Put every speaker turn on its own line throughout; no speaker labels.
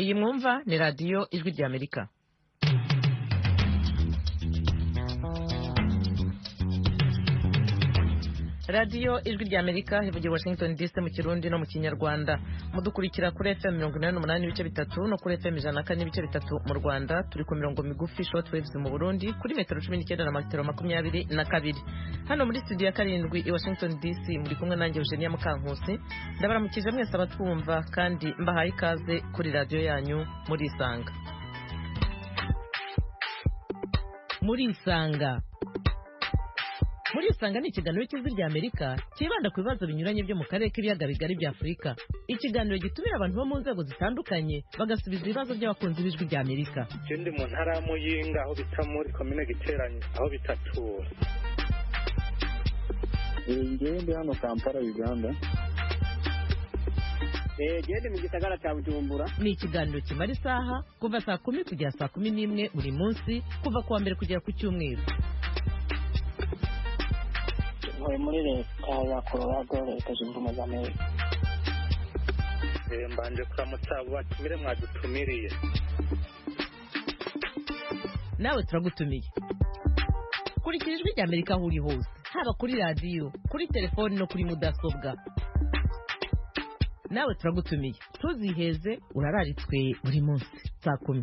iyi mwumva ni radiyo ijwi ry'amerika radiyo ijwi ry'amerika ivugira washington dc mu kirundi no mu kinyarwanda mudukurikira kuri fm mirongo inani n'umunani n'ibice bitatu no kuri fm ijana na kane n'ibice bitatu mu rwanda turi ku mirongo migufi short waves mu burundi kuri metero cumi n'icyenda na metero makumyabiri na kabiri hano muri studio ya karindwi i washington dc muri kumwe nanjye eugenia mukankusi ndabaramukije mwese abatwumva kandi mbahaye ikaze kuri radiyo yanyu murisanga murisanga murisanga ni ikiganiro cy'ijwi rya amerika cyibanda ku bibazo binyuranye byo mu karere k'ibiyaga bigari bya afurika ikiganiro gitumira abantu bo mu nzego zitandukanye bagasubiza ibibazo by'abakunzi b'ijwi rya amerika
icyo ndi mu ntara ya muyinga aho bita muri komine giteranye aho bitatura
ngewe ndi hano kampala uganda
gende mu gisagara cya bujumbura
ni ikiganiro kimara isaha kuva saa kumi kugera saa kumi n'imwe buri munsi kuva ku wa mbere kugera ku cyumweru
ntuye muri leta ya colorado leta zunze ubumwe za amerika
Eh, mbanje kuramutsa abo batumire mwadutumiriye
nawe turagutumiye kurikira ijwi rya amerika aho uri hose haba kuri radiyo kuri telefoni no kuri mudasobwa nawe turagutumiye ntuziheze urararitswe buri munsi saa kumi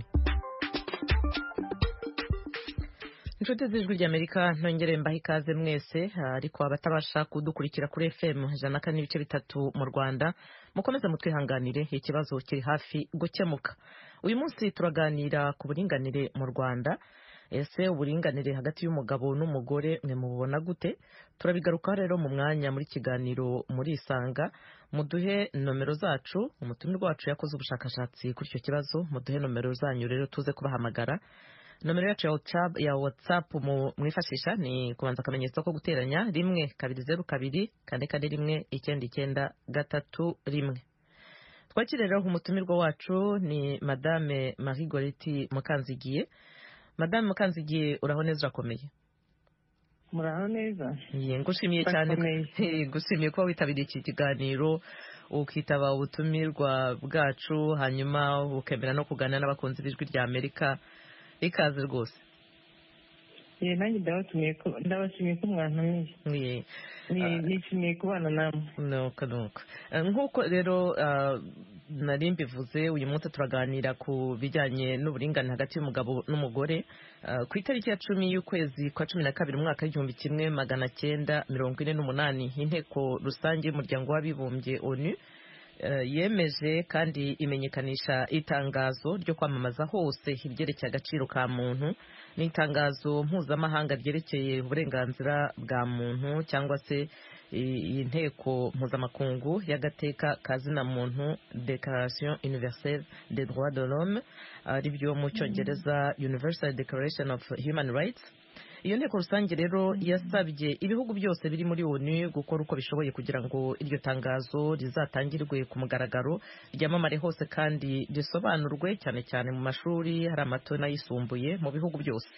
inshuti z'ijwi ry'amerika ntongere mbahe ikaze mwese ariko abatabasha kudukurikira kuri fm ijana na kane n'ibice bitatu mu rwanda mukomeze mutwihanganire ikibazo kiri hafi gukemuka uyu munsi turaganira ku buringanire mu rwanda ese uburinganire hagati y'umugabo n'umugore mwe mubona gute turabigarukaho rero mu mwanya muri kiganiro murisanga muduhe nomero zacu umutumirwa wacu yakoze ubushakashatsi kuri icyo kibazo muduhe nomero zanyu rero tuze kubahamagara nomero yacu ya WhatsApp, ya WhatsApp mu- mwifashisha ni kubanza akamenyetso ko guteranya rimwe kabiri zeru kabiri kane kane rimwe icyenda icyenda gatatu rimwe twakire rero umutumirwa wacu ni madame marie goreti mukanzigiye madame mukanzigiye uraho neza urakomeye
muraho neza
Ye, ngushimiye cyane
Urakomeye.
He, ngushimiye kuba witabiriye iki kiganiro ukitaba ubutumirwa bwacu hanyuma ukemera no kuganira n'abakunzi b'ijwi rya amerika ikaze rwose
ye nanjye ndabatumiye ko ndabashimiye ko mwantumiye
Ye.
Ni- nishimiye kubana namwe
nuko nuko Eh, nk'uko rero ah, nari mbivuze uyu munsi turaganira ku bijyanye n'uburinganire hagati y'umugabo n'umugore Ah, ku itariki ya cumi y'ukwezi kwa cumi na kabiri umwaka w'igihumbi kimwe magana cyenda mirongo ine n'umunani inteko rusange y'umuryango w'abibumbye onu eh, yemeje kandi imenyekanisha itangazo ryo kwamamaza hose ibyerekeye agaciro ka muntu ni itangazo mpuzamahanga ryerekeye uburenganzira bwa muntu cyangwa se i- iyi nteko mpuzamakungu y'agateka ka zina muntu declaration universelle des droits de l'homme ari byo mu cyongereza universal declaration of human rights iyo nteko rusange rero yasabye ibihugu byose biri muri onu gukora uko bishoboye kugira ngo iryo tangazo rizatangirwe ku mugaragaro ryamamare hose kandi risobanurwe cyane cyane mu mashuri hari amato n'ayisumbuye mu bihugu byose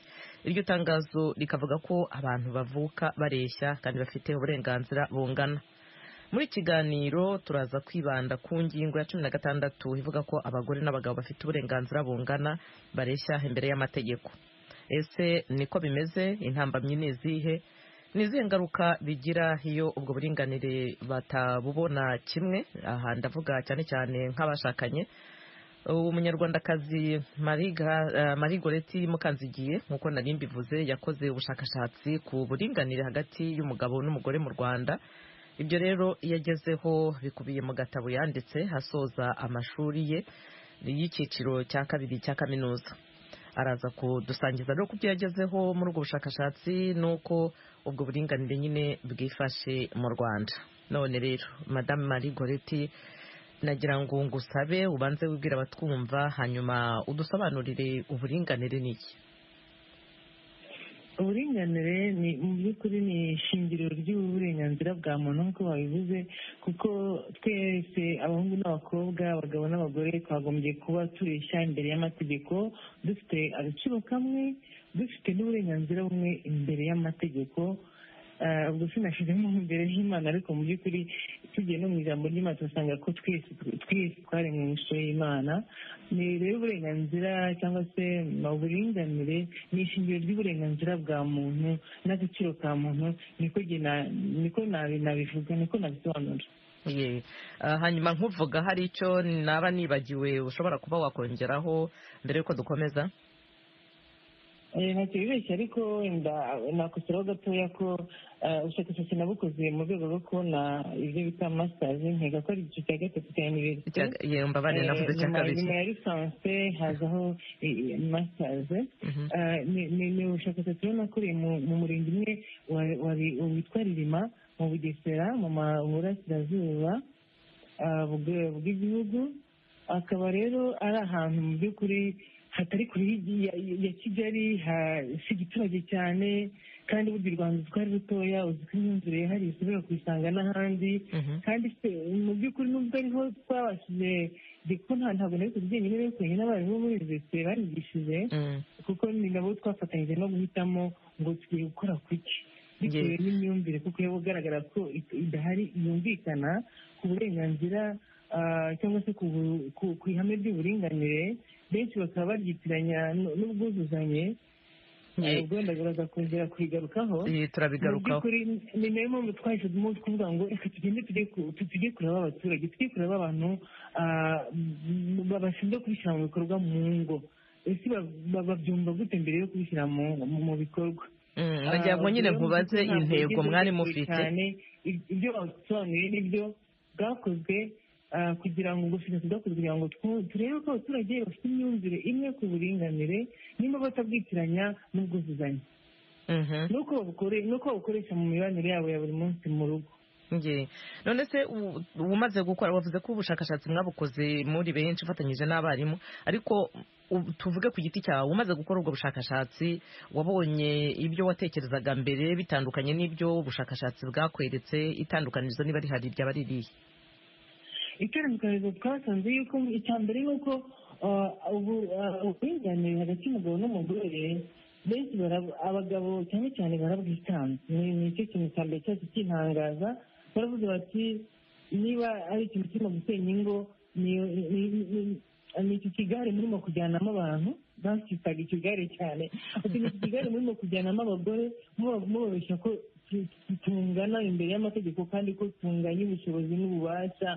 iryo tangazo rikavuga ko abantu bavuka bareshya kandi bafite uburenganzira bungana muri iki kiganiro turaza kwibanda ku ngingo ya cumi na gatandatu ivuga ko abagore n'abagabo bafite uburenganzira bungana bareshya imbere y'amategeko ese niko bimeze intambamyi ni izihe ni izihe ngaruka bigira iyo ubwo buringanire batabubona kimwe aha ndavuga cyane cyane nk'abashakanye ubu munyarwandakazi Marie Gra- eh, Marie goreti mukanzigiye nk'uko nari mbivuze yakoze ubushakashatsi ku buringanire hagati y'umugabo n'umugore mu rwanda ibyo rero yagezeho bikubiye mu gatabo yanditse asoza amashuri ye y'icyiciro cya kabiri cya kaminuza araza kudusangiza rero ku byo yagezeho muri ubwo bushakashatsi n'uko ubwo buringanire nyine bwifashe mu rwanda none rero madamu Marie goreti nagira ngo ngusabe ubanze wibwira abatwumva hanyuma udusobanurire uburinganire n'iki
uburinganire ni mu by'ukuri ni ishingiro ry'uburenganzira bwa muntu nk'uko babivuze kuko twese abahungu n'abakobwa abagabo n'abagore twagombye kuba tureshya imbere y'amategeko dufite agaciro kamwe dufite n'uburenganzira bumwe imbere y'amategeko ah, ubwo sinashyizemo imbere y'imana ariko mu by'ukuri tugiye no mu ijambo ry'imana turasanga ko twese twese twaremwe mu ishusho y'imana ni rero uburenganzira cyangwa se mm, uburinganire ni ishingiro ry'uburenganzira bwa muntu n'agaciro ka muntu niko jye na- niko nabi- nabivuga niko nabisobanura
Ye. Ah, hanyuma nkuvuga hari icyo naba nibagiwe ushobora kuba wakongeraho mbere yuko dukomeza
Eh, ntacyo bibeshya ariko wenda nakoseraho gatoya ko eh, ubushakashatsi nabukoze mu rwego rwo kubona ibyo bita masitazi nkeka ko ari igice cya gatatu cya iniverisite
Icya- ye, mbabare navuze icya kabiri
nyuma ya lisanse hazaho masitazi
Mhm.
ni ni- ni ubushakashatsi rero nakoreye mu- mu murenge umwe wa- wari- witwa ririma mu bugesera mu ma- burasirazuba ah, bw'e- bw'igihugu akaba rero ari ahantu mu by'ukuri hatari kure y'igi- ya- ya ya kigali ha- si igiturage cyane kandi burya u rwanda twari rutoya uzi ko imyumvire yihariye ushobora kuyisanga n'ahandi
Mhm.
kandi se mu by'ukuri nubwo ariho twabashije ndetse nta ntabwo nari kuzi jyenyine rero twenyine abarimu muri universite barigishije
Mm.
kuko ni nabo twafatanyije no guhitamo ngo tugiye gukora ku ki bitewe n'imyumvire kuko yaba ugaragara ko it- idahari yumvikana ku burenganzira ah, cyangwa se ku bu- ku- ku ihame ry'uburinganire benshi bakaba baryitiranya n- n'ubwuzuzanye
Ye.
ubwo wenda baraza kongera kuyigarukaho
Ye, turabigarukaho
by'ukuri ni nayo mpamvu twahisemo kuvuga ngo reka tugende tujye ku- tu- tujye kureba abaturage tujye kureba abantu ah, m- bashinzwe kubishyira mu bikorwa mu ngo ese ba- ba- babyumva gute mbere yo kubishyira mu mu- mu bikorwa
Mm, nagira ngo
Ah,
nyine
urugero
nkubaze
ntabwo
intego
yigeze
mwari
bigoye
mufite
cyane Ib- ibyo basobanuye nibyo bwakozwe ah, kugira ngo ubushakashatsi bwakozwe kugira ngo twu- turebe ko abaturage bafite imyumvire imwe ku buringanire nimba batabwitiranya n'ubwuzuzanye
Mhm.
nuko babukore- nuko babukoresha mu mibanire yabo ya buri munsi mu rugo
Nge. none se u- umaze gukora wavuze ko ubushakashatsi mwabukoze muri benshi ufatanyije n'abarimu ariko u- tuvuge ku giti cyawe umaze gukora ubwo bushakashatsi wabonye ibyo watekerezaga mbere bitandukanye n'ibyo ubushakashatsi bwakweretse itandukanirizo niba rihari ryaba ririhe
itandukanizo twasanze yuko icya mbere ni uko ah, ubu ah, uburinganire hagati y'umugabo n'umugore benshi barab- abagabo cyane cyane barabwitanze ni ni cyo kintu cya mbere cyose kintangaza baravuze bati niba ari ikintu kirimo gusenya ingo ni- ni- ni- ni iki kigare murimo kujyanamo abantu bacyitaga ikigare cyane ati ni iki kigare murimo kujyanamo abagore muba- mubabeshya ko tu- tu- tungana imbere y'amategeko kandi ko tunganya ubushobozi n'ububasha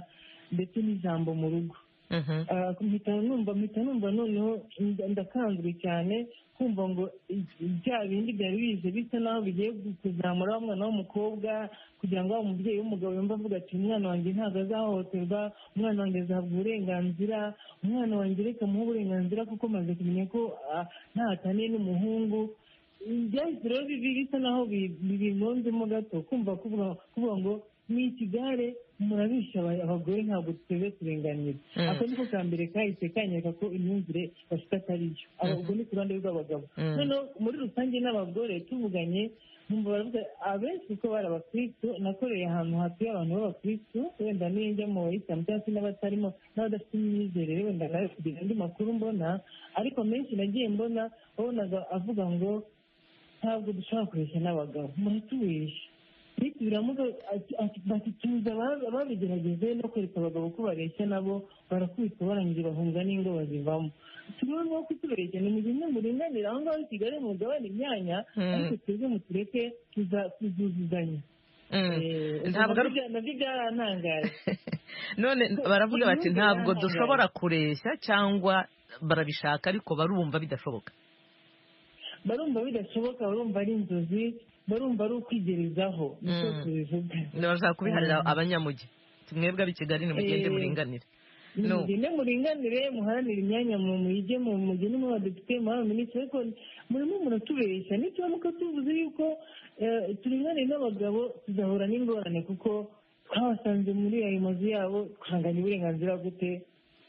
ndetse n'ijambo mu rugo
Mhm.
Ah, mpita numva mpita numva noneho nda- ndakanzwe cyane kumva ngo i- bya bindi byari bize bisa naho bigiye kuzamura wa mwana w'umukobwa kugira ngo wa mubyeyi w'umugabo yumve avuga ati umwana wanjye ntabwo azahohoterwa umwana wanjye azahabwa uburenganzira umwana wanjye reka muhe uburenganzira kuko maze kumenya ko ah, ntahataniye n'umuhungu byahise rero bibi- bisa naho bi- bi- bimonzemo gato kumva kuvuga kuvuga ngo ni ikigare murabisha aba- abagore ntabwo tuteze kurenganira
Mm.
ako niko ka mbere kahise kanyereka ko imyumvire bafite atari yo Aba-
Mhm.
ubwo ni ku ruhande rw'abagabo
Mm.
noneho muri rusange n'abagore tuvuganye nkumva baravuga abenshi kuko bari abakristo nakoreye ahantu hatuye abantu b'abakristo wenda nijya mu bayisilamu cyangwa se n'abatarimo n'abadafite imyizerere wenda nawe kugira andi makuru mbona ariko menshi nagiye mbona wabonaga avuga ngo ntabwo dushobora kubeshya n'abagabo muratubesha nitubiramuga ati- ati- bati tuzi aba- ababigerageze no kwereka abagabo ko bareshya nabo barakubitwa barangije bahunga n'ingo bazivamo turebe no kutubeshya ni mu bimwe muringanira aho ngaho i kigali mugabane imyanya
Mm.
ariko twebwe mutureke tuza- tuzuzuzanya
Mm.
Eh,
Ntabwo ari-
nabyo- nabyo byarantangaje
none baravuga bati
Imyumvire
ntabwo
yarangaye.
dushobora kureshya cyangwa barabishaka ariko barumva bidashoboka
barumva bidashoboka barumva ari inzozi barumva ari ukwigerezaho niko
Mm.
tubivuga
bashaka kubiharira
Mm.
abanyamugi mwebwe ab'i kigali nimugende
Eh.
muringanire No.
mugende muringanire muharanire imyanya mu muyige mu mugende mu badepite muri minisitiri ariko murimo muratubeshya nituramuka tuvuze yuko eh, turinganiye n'abagabo tuzahura n'ingorane kuko twabasanze muri ayo mazu yabo twanganya uburenganzira gute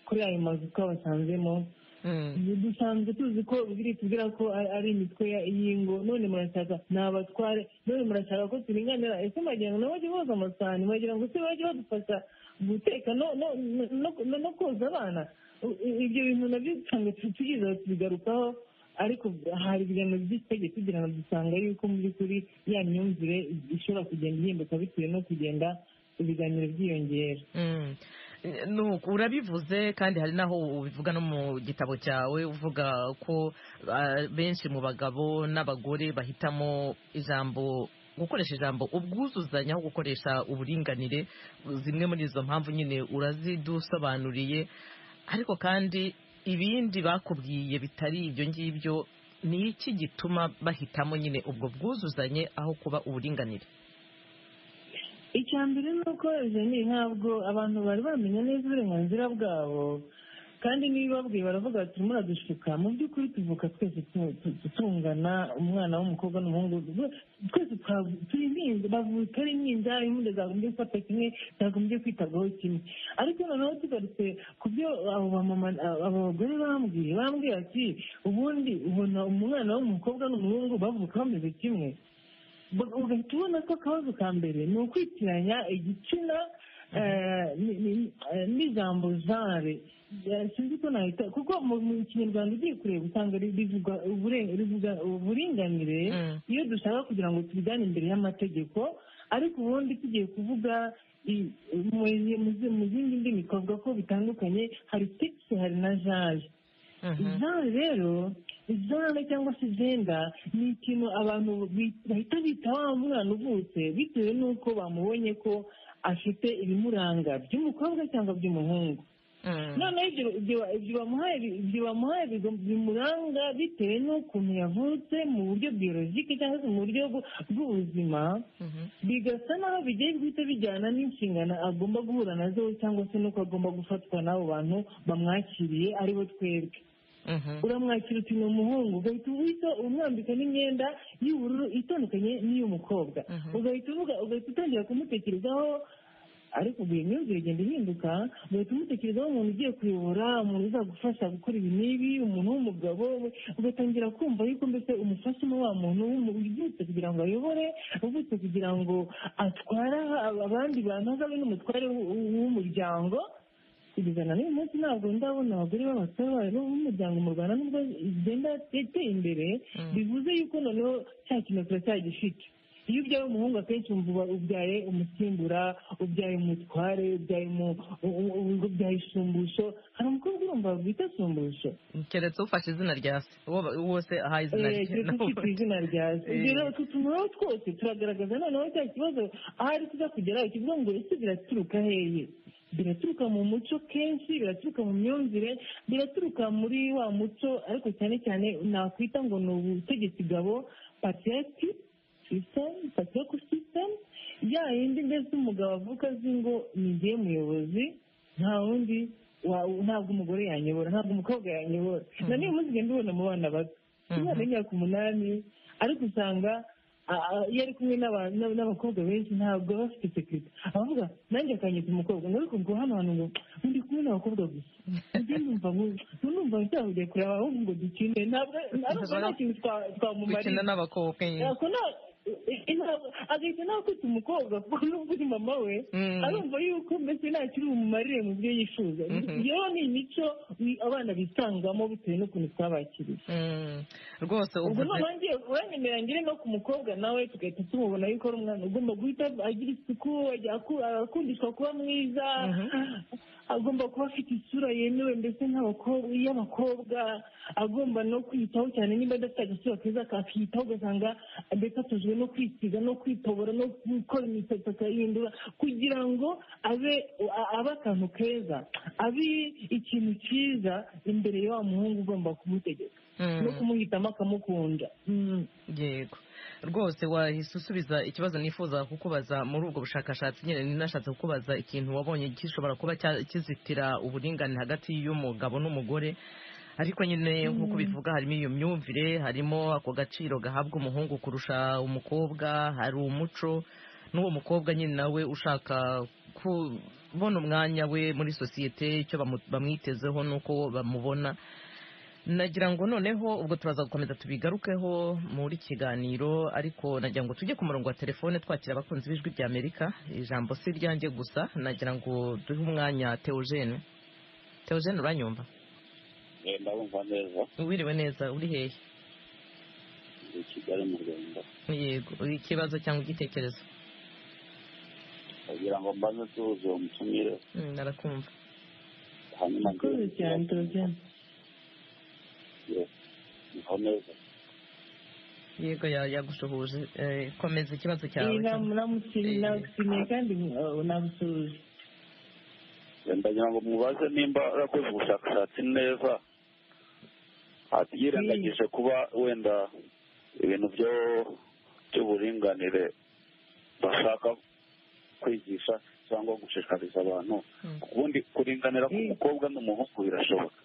kuri ayo mazu twabasanzemo
Mm.
dusanzwe tuzi ko biri tubwira ko ari ari imitwe ya- y'ingo none murashaka ni abatware none murashaka ko turinganira ese mwagira ngo nabo bajye boza amasahani mwagira ngo se bajye badufasha guteka no- no- no- no- no koza abana I- i- ibyo bintu nabyo usanga tu- tugize tubigarukaho ariko hari ibiganiro by'itegeko kugira ngo dusanga yuko mu by'ukuri ya myumvire ishobora kugenda ihinduka bitewe no kugenda ibiganiro byiyongera
Mm. Nuko urabivuze kandi hari naho ubivuga no mu gitabo cyawe uvuga ko ah, benshi mu bagabo n'abagore bahitamo ijambo gukoresha ijambo ubwuzuzanye aho gukoresha uburinganire zimwe muri izo mpamvu nyine urazidusobanuriye ariko kandi ibindi bakubwiye bitari ibyo ngibyo ni iki gituma bahitamo nyine ubwo bwuzuzanye aho kuba uburinganire
icya mbere ni uko jeni ntabwo abantu bari bamenya neza uburenganzira bwabo kandi n'ibibabwiye baravuga bati turimo uradushuka mu by'ukuri tuvuka twese tu- tu- tu- tungana umwana w'umukobwa n'umuhungu rwe- twese twa- turi impinja bavuka ari impinja impinja zagombye gufata kimwe zagombye kwitabwaho kimwe ariko noneho tugarutse ku byo abo bamama abo bagore bambwiye bambwiye ati ubundi ubona umwana w'umukobwa n'umuhungu bavuka bameze kimwe Ba- ugahita ubona ko akabazo ka mbere ni ukwitiranya igitsina eh, ni- ni- eh, n'ijambo genre Eh, sinzi ko nahita kuko mu mu kinyarwanda ugiye kureba usanga ri- rivuga ubure- rivuga uburinganire
Mm.
iyo dushaka kugira ngo tubijyane imbere y'amategeko ariko ubundi tugiye kuvuga i- mu mu- mu zindi ndimi twavuga ko bitandukanye hari sexe hari na genre
Mhm.
izana rero izana cyangwa se izenda ni ikintu abantu bi- bahita bita wa mwana uvutse bitewe n'uko bamubonye ko afite ibimuranga by'umukobwa cyangwa by'umuhungu
Mm.
noneho ibyo- ibyo- ibyo bamuhaye bi- ibyo bamuhaye bigo- bimuranga bitewe n'ukuntu yavutse mu buryo biyorojike cyangwa se mu buryo bw- bw'ubuzima
Mhm.
bigasa naho bigiye guhita bijyana n'inshingano agomba guhura nazo cyangwa se n'uko agomba gufatwa n'abo bantu bamwakiriye aribo twebwe
Mhm.
uramwakira uti ni umuhungu ugahita uhita umwambika n'imyenda y'ubururu itandukanye n'iy'umukobwa
Mhm.
ugahita uvuga ugahita utangira kumutekerezaho ariko ubwo iyo myumvire igenda ihinduka ugahita umutekerezaho umuntu ugiye kuyobora umuntu uzagufasha gukora ibi n'ibi umuntu w'umugabo we- ugatangira kumva yuko mbese umufashemo wa muntu w'umu- uvutse kugira ngo ayobore uvutse kugira ngo atware ab- abandi bantu azabe n'umutware w- w- w'umuryango kugeza na n'uyu munsi ntabwo ndabona abagore b'abasore b'umuryango mu rwanda nubwo igenda yateye imbere
Mm.
bivuze yuko noneho cya kintu turacyagifite iyo ubyaye umuhungu akenshi wumva uba- ubyaye umusimbura ubyaye umutware ubyaye umu- u- u- ubyaye isumbusho hari umukobwa urumva bwita isumbusho
keretse ufashe izina rya se uwo ba- uwo se ahaye izina
Eh,
rye
keretse ufite izina rya se
Eh.
ibyo rero utu tuntu twose turagaragaza noneho cya kibazo ahari tuza kugeraho kivuga ngo ese biraturuka heye biraturuka mu muco kenshi biraturuka mu myumvire biraturuka muri wa muco ariko cyane cyane nakwita ngo ni ubutegetsi gabo patriyati system patriyako system ya yindi mbese umugabo avuka azi ngo ni njye muyobozi nta wundi wa- ntabwo umugore yanyobora ntabwo umukobwa yanyobora na niyo munsi ugenda ubona mu bana bato
Mhm.
umwana w'imyaka umunani ariko usanga a- a- iyo ari kumwe n'aba- n'aba- n'abakobwa benshi ntabwo aba afite sekirite abavuga nanjye akanyita umukobwa ngo ariko ngo hano hantu ngo ndi kumwe n'abakobwa gusa njye numva ngo numva nshaka kujya kureba ahubwo ngo dukine ntabwo arumva nta kintu twa- twamumariye
gukina n'abakobwa nyine
Ako na- i- ntabwo- agahita nakwita umukobwa kuko n'ubwo uri mama we
Mm.
arumva yuko mbese nta kiri bumumarire mu byo yifuza
Mhm.
iyo ni imico i- abana bisangamo bitewe n'ukuntu twabakiriye
Mm. rwose
ubwo
uvuze
noneho ngiye uranyemera ngire no ku mukobwa nawe tugahita tumubona yuko ari umwana ugomba guhita agira isuku ajya aku- akundishwa kuba mwiza
Mhm.
agomba kuba afite isura yemewe ndetse nk'abakobwa iy'abakobwa agomba no kwiyitaho cyane niba adafite agasura keza akakiyitaho ugasanga ndetse atujwe no kwisiga no kwitobora no gukora imisatsi akayihindura kugira ngo abe a- abe akantu keza abe ikintu cyiza imbere y'wa muhungu ugomba kumutegeka
Mm.
no kumuhitamo akamukunda Mm.
yego rwose wahise usubiza ikibazo nifuza kukubaza muri ubwo bushakashatsi nyine ninashatse kukubaza ikintu wabonye gishobora kuba cya- kizitira uburingane hagati y'umugabo n'umugore ariko nyine nk'uko bivuga harimo iyo myumvire harimo ako gaciro gahabwa umuhungu kurusha umukobwa hari umuco n'uwo mukobwa nyine nawe ushaka kubona umwanya we muri sosiyete icyo bamu- bamwitezeho n'uko bamubona nagira ngo noneho ubwo turaza gukomeza tubigarukeho muri kiganiro ariko nagira ngo tujye ku murongo wa telefone twakira abakunzi b'ijwi rya amerika ijambo si iryanjye gusa nagira ngo duhe umwanya teogene teogene uranyumva
Eh, ndabumva neza
wiriwe neza uri hehe
ndi i kigali mu rwanda
yego uri ikibazo cyangwa igitekerezo
kugira ngo mbanze tuzi uwo mutumire
Mm, narakumva
hanyuma
murakoze cyane turabyanga
niho neza
yego ya- yagushuhuje Eh, komeza ikibazo
iyi
cyawe
nama
Eh.
namushimiye kandi uh, namusuhuje
ndagira ngo mubaze nimba arakoze ubushakashatsi neza Ati- yirengagije kuba wenda ibintu byo by'uburinganire bashaka kwigisha cyangwa gushishikariza abantu
Mm.
ubundi kuringanira
Mm.
k'umukobwa n'umuhungu birashoboka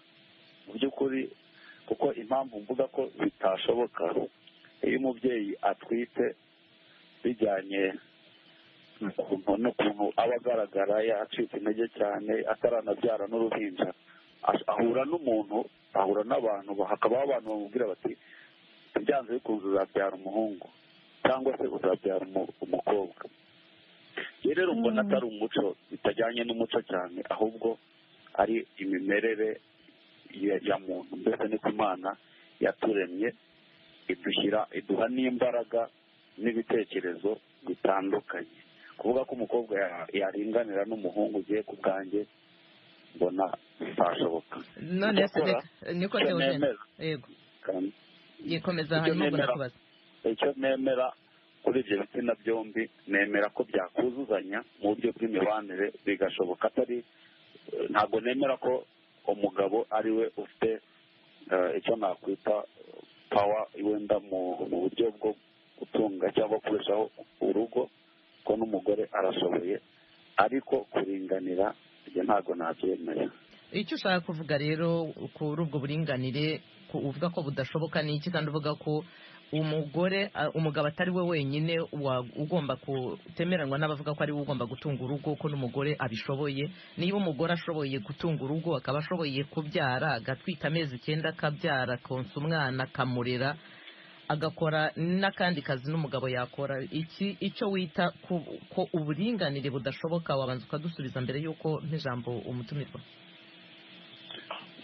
mu by'ukuri kuko impamvu mvuga ko bitashoboka iyo umubyeyi atwite bijyanye n'ukuntu n'ukuntu aba agaragara yacitse intege cyane ataranabyara n'uruhinja ash- ahura n'umuntu ahura n'abantu ba- hakabaho abantu bamubwira bati byanze bikunze uzabyara umuhungu cyangwa se uzabyara umu- umukobwa iyo rero mbona atari umuco bitajyanye n'umuco cyane ahubwo ari imimerere ya- ya muntu mbese ni ku imana yaturemye idushyira iduha n'imbaraga n'ibitekerezo bitandukanye kuvuga ko umukobwa ya- yaringanira n'umuhungu ugiye ku bwanjye mbona bitashoboka
none se
Gukora,
reka- niko
icyo
Theogene
nemera
yego
kandi
yikomeza
Icyo
hanyuma ubwo
nemera.
nakubaza
icyo nemera kuri ibyo bitsina byombi nemera ko byakuzuzanya mu buryo bw'imibanire bigashoboka atari eh, ntabwo nemera ko umugabo ari we ufite eh, icyo nakwita pawa wenda mu mu buryo bwo gutunga cyangwa kurushaho urugo ko n'umugore arashoboye ariko kuringanira ibyo ntabwo nabyemera
icyo ushaka kuvuga rero kuri ubwo buringanire ku- uvuga ko budashoboka ni iki kandi uvuga ko umugore a- umugabo atari we wenyine wa- ugomba kutemeranwa n'abavuga ko ari we ugomba gutunga urugo ko n'umugore abishoboye niba umugore ashoboye gutunga urugo akaba ashoboye kubyara agatwita amezi icyenda akabyara akonsa umwana akamurera agakora n'akandi kazi n'umugabo yakora iki icyo wita ku- ko uburinganire budashoboka wabanza ukadusubiza mbere y'uko nk'ijambo umutumirwa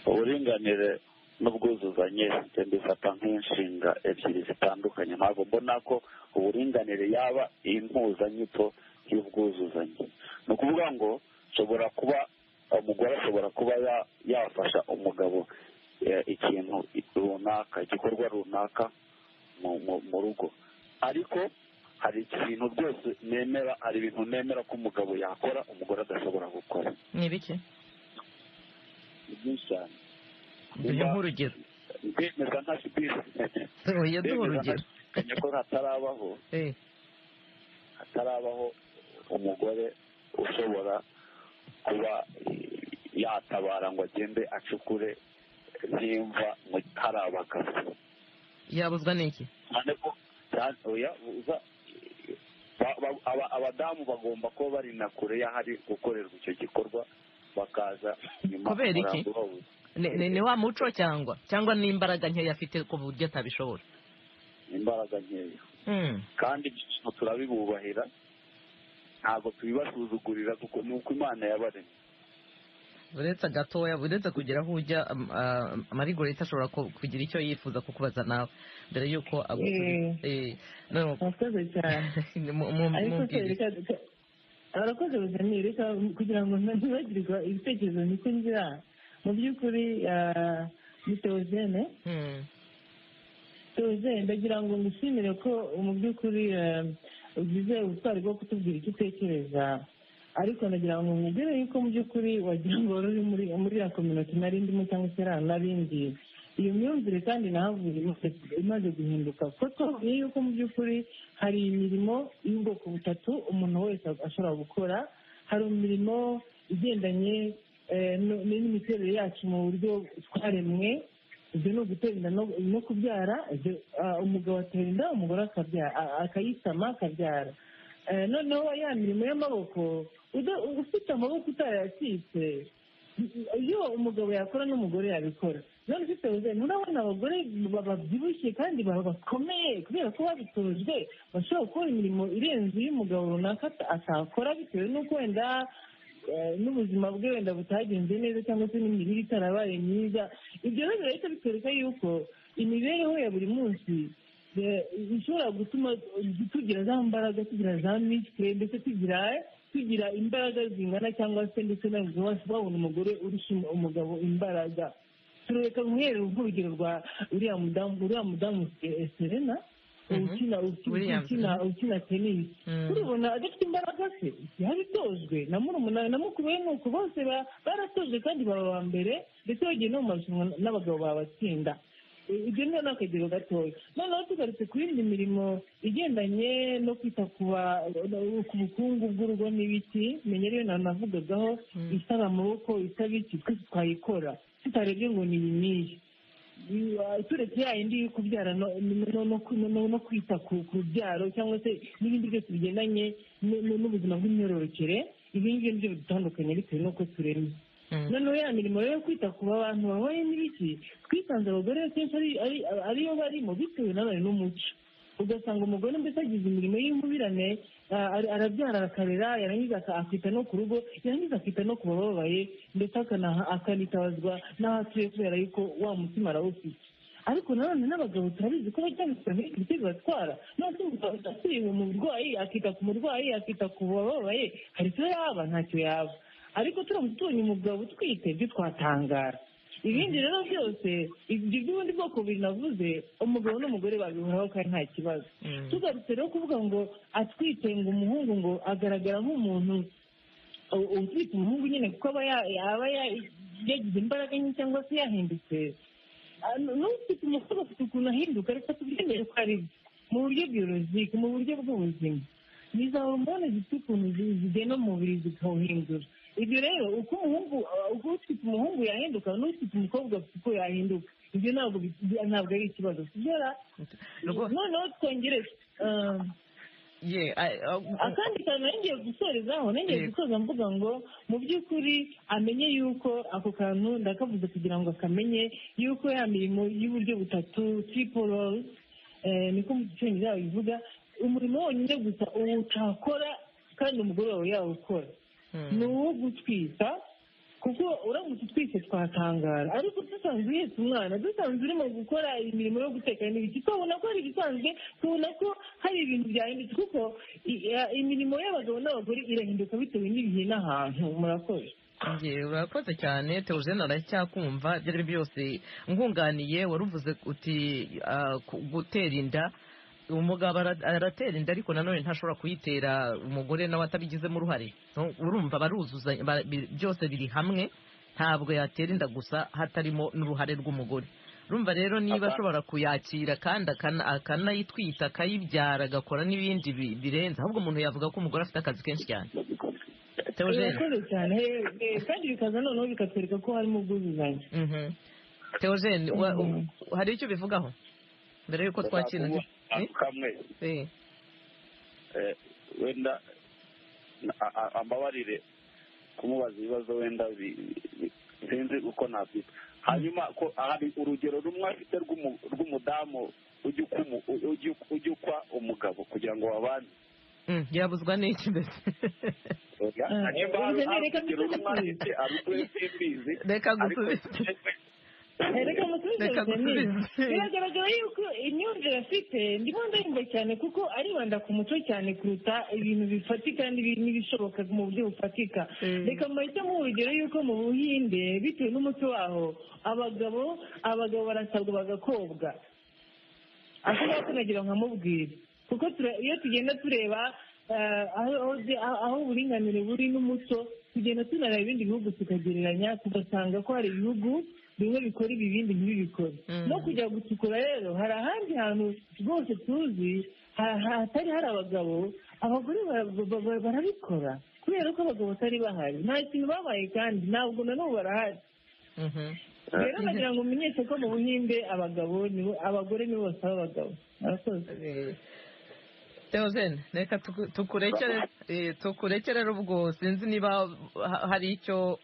uburinganire n'ubwuzuzanye njye mbifata nk'inshinga ebyiri zitandukanye ntabwo mbona ko uburinganire yaba impuzanyito y'ubwuzuzanye ni ukuvuga ngo nshobora kuba umugore ashobora kuba ya- yafasha umugabo eh, ikintu runaka igikorwa runaka mu- mu- mu rugo ariko hari ibintu byose nemera hari ibintu nemera ko umugabo yakora umugore adashobora gukora
ni ibiki
ni byinshi cyane
duhe nk'urugero
ndemeza nta sipiri
oya duhe urugero
ndemeza ko hatarabaho
Eh,
hatarabaho umugore ushobora kuba eh, yatabara ngo agende acukure nk'imva mu hari abagabo
yabuzwa n'iki
cyane ko cyane- oya, uza- ba- ba- aba- abadamu bagomba kuba bari na kure y'ahari gukorerwa icyo gikorwa bakaza nyuma
Kubera iki?
umurambo bawuzana.
Ni- ni ni wa muco cyangwa cyangwa n'imbaraga nkeya afite ku buryo atabishobora
imbaraga nkeya
Hmm,
kandi ibyo bintu turabibubahira ntabwo tubibasuzugurira kuko ni uko imana yabaremye
uretse agatoya uretse kugira aho ujya am- ah, marigoleta ashobora ku- kugira icyo yifuza kukubaza nawe mbere y'uko agusubiza Eh, no,
murakoze cyane
mu- mu-
ariko se
mubwire.
reka reka- abakozi bakeneye reka kugira ngo ntibagirwa ibitekerezo niko ngira mu by'ukuri ah, ni teozene
Hmm,
teozene ndagira ngo ngushimire ko mu by'ukuri ah, ugize ubutwari bwo kutubwira icyo utekereza ariko nagira ngo nkubwire yuko mu by'ukuri wagira ngo wari uri muri muri ya kominote nari ndimo cyangwa se nari narindi iyo myumvire kandi nahavuye imaze- imaze guhinduka kuko twavuye yuko mu by'ukuri hari imirimo y'ubwoko butatu umuntu wese ashobora gukora hari imirimo igendanye eh, no- n'imiterere yacu mu buryo twaremwe ibyo ni ugutera inda no- no kubyara ibyo, ah, umugabo atera inda umugore akabyara a- akayisama akabyara Eh, noneho ya mirimo y'amaboko uda- ufite amaboko utarayacitse iyo umugabo yakora n'umugore yabikora none ufite ubuzima urabona abagore babyibushye kandi baba bakomeye kubera ko babitojwe bashobora gukora imirimo irenze iy'umugabo runaka ata- atakora bitewe n'uko wenda eh, n'ubuzima bwe wenda butagenze neza cyangwa se n'imirire itarabaye myiza ibyo rero birahita bitwereka yuko imibereho ya buri munsi eh, ishobora gutuma tugira za mbaraga tugira za mitwe ndetse tugira tugira imbaraga zingana cyangwa se ndetse na wabona umugore urusha umugabo imbaraga tureka guhera urugero rwa uriya mudamu uriya mudamu eh, serena
Mhm.
ukina ukina-
Williams,
ukina ukina tenisi
Mm.
urabona adafite imbaraga se yabitojwe na murumuna we na mukuru we nuko bose ba- baratojwe kandi baba ba mbere ndetse bagiye no mu marushanwa n'abagabo babatsinda I- ibyo ni ni akagero gatoya noneho tugarutse ku yindi mirimo igendanye no kwita ku ba- ku bukungu bw'urugo n'ibiti menya rero nawe navugagaho
Mm.
isaba amaboko isaba iki twese twayikora tutarebye ngo ni iyi n'iyi turetse ya yindi yo kubyara no no- no- no- no- no kwita ku ku rubyaro cyangwa se n'ibindi byose bigendanye nu- nu- n'ubuzima bw'imyororokere ibi ngibyo nibyo bidutandukanye bitewe n'uko turemye
Mm.
noneho ya mirimo rero yo kwita ku bantu babaye n'ibiki twisanze abagore kenshi ari- ari- ariyo barimo bitewe nanone n'umuco ugasanga umugore mbese agize imirimo y'inkumirane ah, ara- arabyara arakarera yarangiza aka- akita no ku rugo yarangiza akita no ku bababaye ndetse akanaha- akanitabazwa n'aho atuye kubera yuko wa mutima arawufite ariko nanone n'abagabo turabizi ko bajya bafite ibitego batwara none umugabo atuye mu burwayi akita ku murwayi akita ku bababaye hari icyo yaba ntacyo yaba ariko turamutse tubonye umugabo utwite byo twatangara ibindi rero byose ibyo by'ubundi bwoko bubiri navuze umugabo n'umugore babihuraho kandi nta kibazo
Mm.
tugarutse rero kuvuga ngo atwite ngo umuhungu ngo agaragara nk'umuntu u- utwite umuhungu nyine kuko aba ya- aba ya- yagize imbaraga nke cyangwa se yahindutse Ah, nu- n'ufite umukobwa afite ukuntu ahinduka ariko tubyemeye ko ari byo mu buryo byorozike mu buryo bw'ubuzima ni za hormone zifite ukuntu zi- zigenda mu mubiri zikawuhindura ibyo rero uko umuhungu ah, uko ufite umuhungu yahinduka n'ufite umukobwa afite uko yahinduka ibyo ntabwo bi- ntabwo ari ikibazo sibyo
Rwo-
noneho twongere ah,
ye, a- a-
akandi kantu nongeye gusorezaho nongeye
Yego.
gusoza mvuga ngo mu by'ukuri amenye yuko ako kantu ndakavuze kugira ngo akamenye yuko ya mirimo y'uburyo butatu tiporozi niko mu gicyongereza babivuga umurimo wonyine gusa utakora kandi umugore wawe yawukora
Mm.
ni uwo gutwita kuko uramutse utwite twatangara ariko dusanzwe uhetse umwana dusanzwe urimo gukora imirimo yo guteka n'ibiki twabona ko hari ibisanzwe tubona ko hari ibintu byahindutse kuko i- i- imirimo y'abagabo n'abagore irahinduka bitewe n'ibihe n'ahantu murakoze
Njye urakoze cyane Theogene aracyakumva ibyo ari byo byose nkunganiye wari uvuze uti ah, ku- gutera inda umugabo ara- aratera inda ariko nanone ntashobora kuyitera umugore nawe atabigizemo uruhare No, urumva baruzuzanya ba- bi- byose biri hamwe ntabwo yatera inda gusa hatarimo n'uruhare rw'umugore urumva rero niba
Aba-
ashobora kuyakira kandi akana- akanayitwita akayibyara agakora n'ibindi bi- birenze ahubwo umuntu yavuga ko umugore afite akazi kenshi cyane Theogene
urakoze cyane eh, eh, kandi bikaza noneho bikatwereka ko harimo ubwuzuzanye
Mhm. Theogene wa-
Mhm.
u- hari icyo ubivugaho mbere y'uko twakira
Navuga akantu kamwe
Eh,
eh, wenda na- a- a- ambabarire kumubaza ibibazo wenda bi- bi- sinzi uko nabyita hanyuma ko hari urugero rumwe afite rw'umu- rw'umudamu ujya ukumu- u- ujya uku- ujya ukwa umugabo kugira ngo babane
mm, yabuzwa n'iki mbese
Oya,
Ah,
hanyuma hari
urugero
hari
reka
urugero rumwe
mbifate.
afite arutwe simbizi
reka
ariko
gusubiza
Eh, reka
Reka
musubize Denise.
gusubize.
biragaragara yuko imyumvire afite ndimo ndayumva cyane kuko aribanda ku muco cyane kuruta ibintu bifatika n'ibi- n'ibishoboka mu buryo bufatika
Mm.
reka mbahite mu urugero yuko mu buhinde bitewe n'umuco waho abagabo abagabo barasabwa bagakobwa ashobora kunagira nkamubwira kuko tura- iyo tugenda tureba eh, aho- aho bye- aho aho uburinganire buri n'umuco tugenda tunareba ibindi bihugu tukagereranya tugasanga ko hari ibihugu bimwe bikora ibi ibindi ntibibikore
Mm.
no kujya gucukura rero hari ahandi hantu rwose tuzi ha- ha- hatari hari abagabo abagore bara- ba- ba- barabikora kubera ko abagabo batari bahari nta kintu babaye kandi ntabwo na n'ubu barahari
Mhm.
rero nagira ngo umenyeshe ko mu buhinde abagabo nibo abagore nibo basaba abagabo murakoze
Eh, Theogene reka tuku- tukurekere eh, tukurekere rero ubwo sinzi niba ha- hari icyo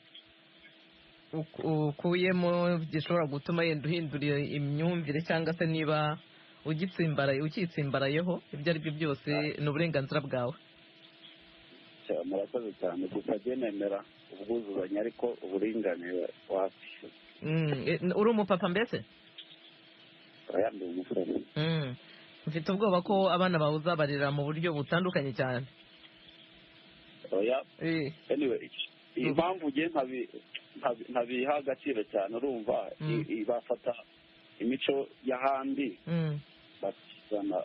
uku- ukuyemo gishobora gutuma yenda uhindura imyumvire cyangwa se niba ugitsimbaraye ukitsimbarayeho ibyo ari byo byose ni uburenganzira bwawe
cya- murakoze cyane gusa njye nemera ubwuzuzanye ariko uburinganire wapi
Mm, eh, uri umupapa mbese
yambaye umusore
Mm. mfite ubwoba ko abana bawe uzabarira mu buryo butandukanye cyane
oya
Eh,
anyway impamvu nge nkabi- nkabi- nkabiha agaciro cyane urumva
Mm.
i- i- bafata imico y'ahandi
mm,
bakizana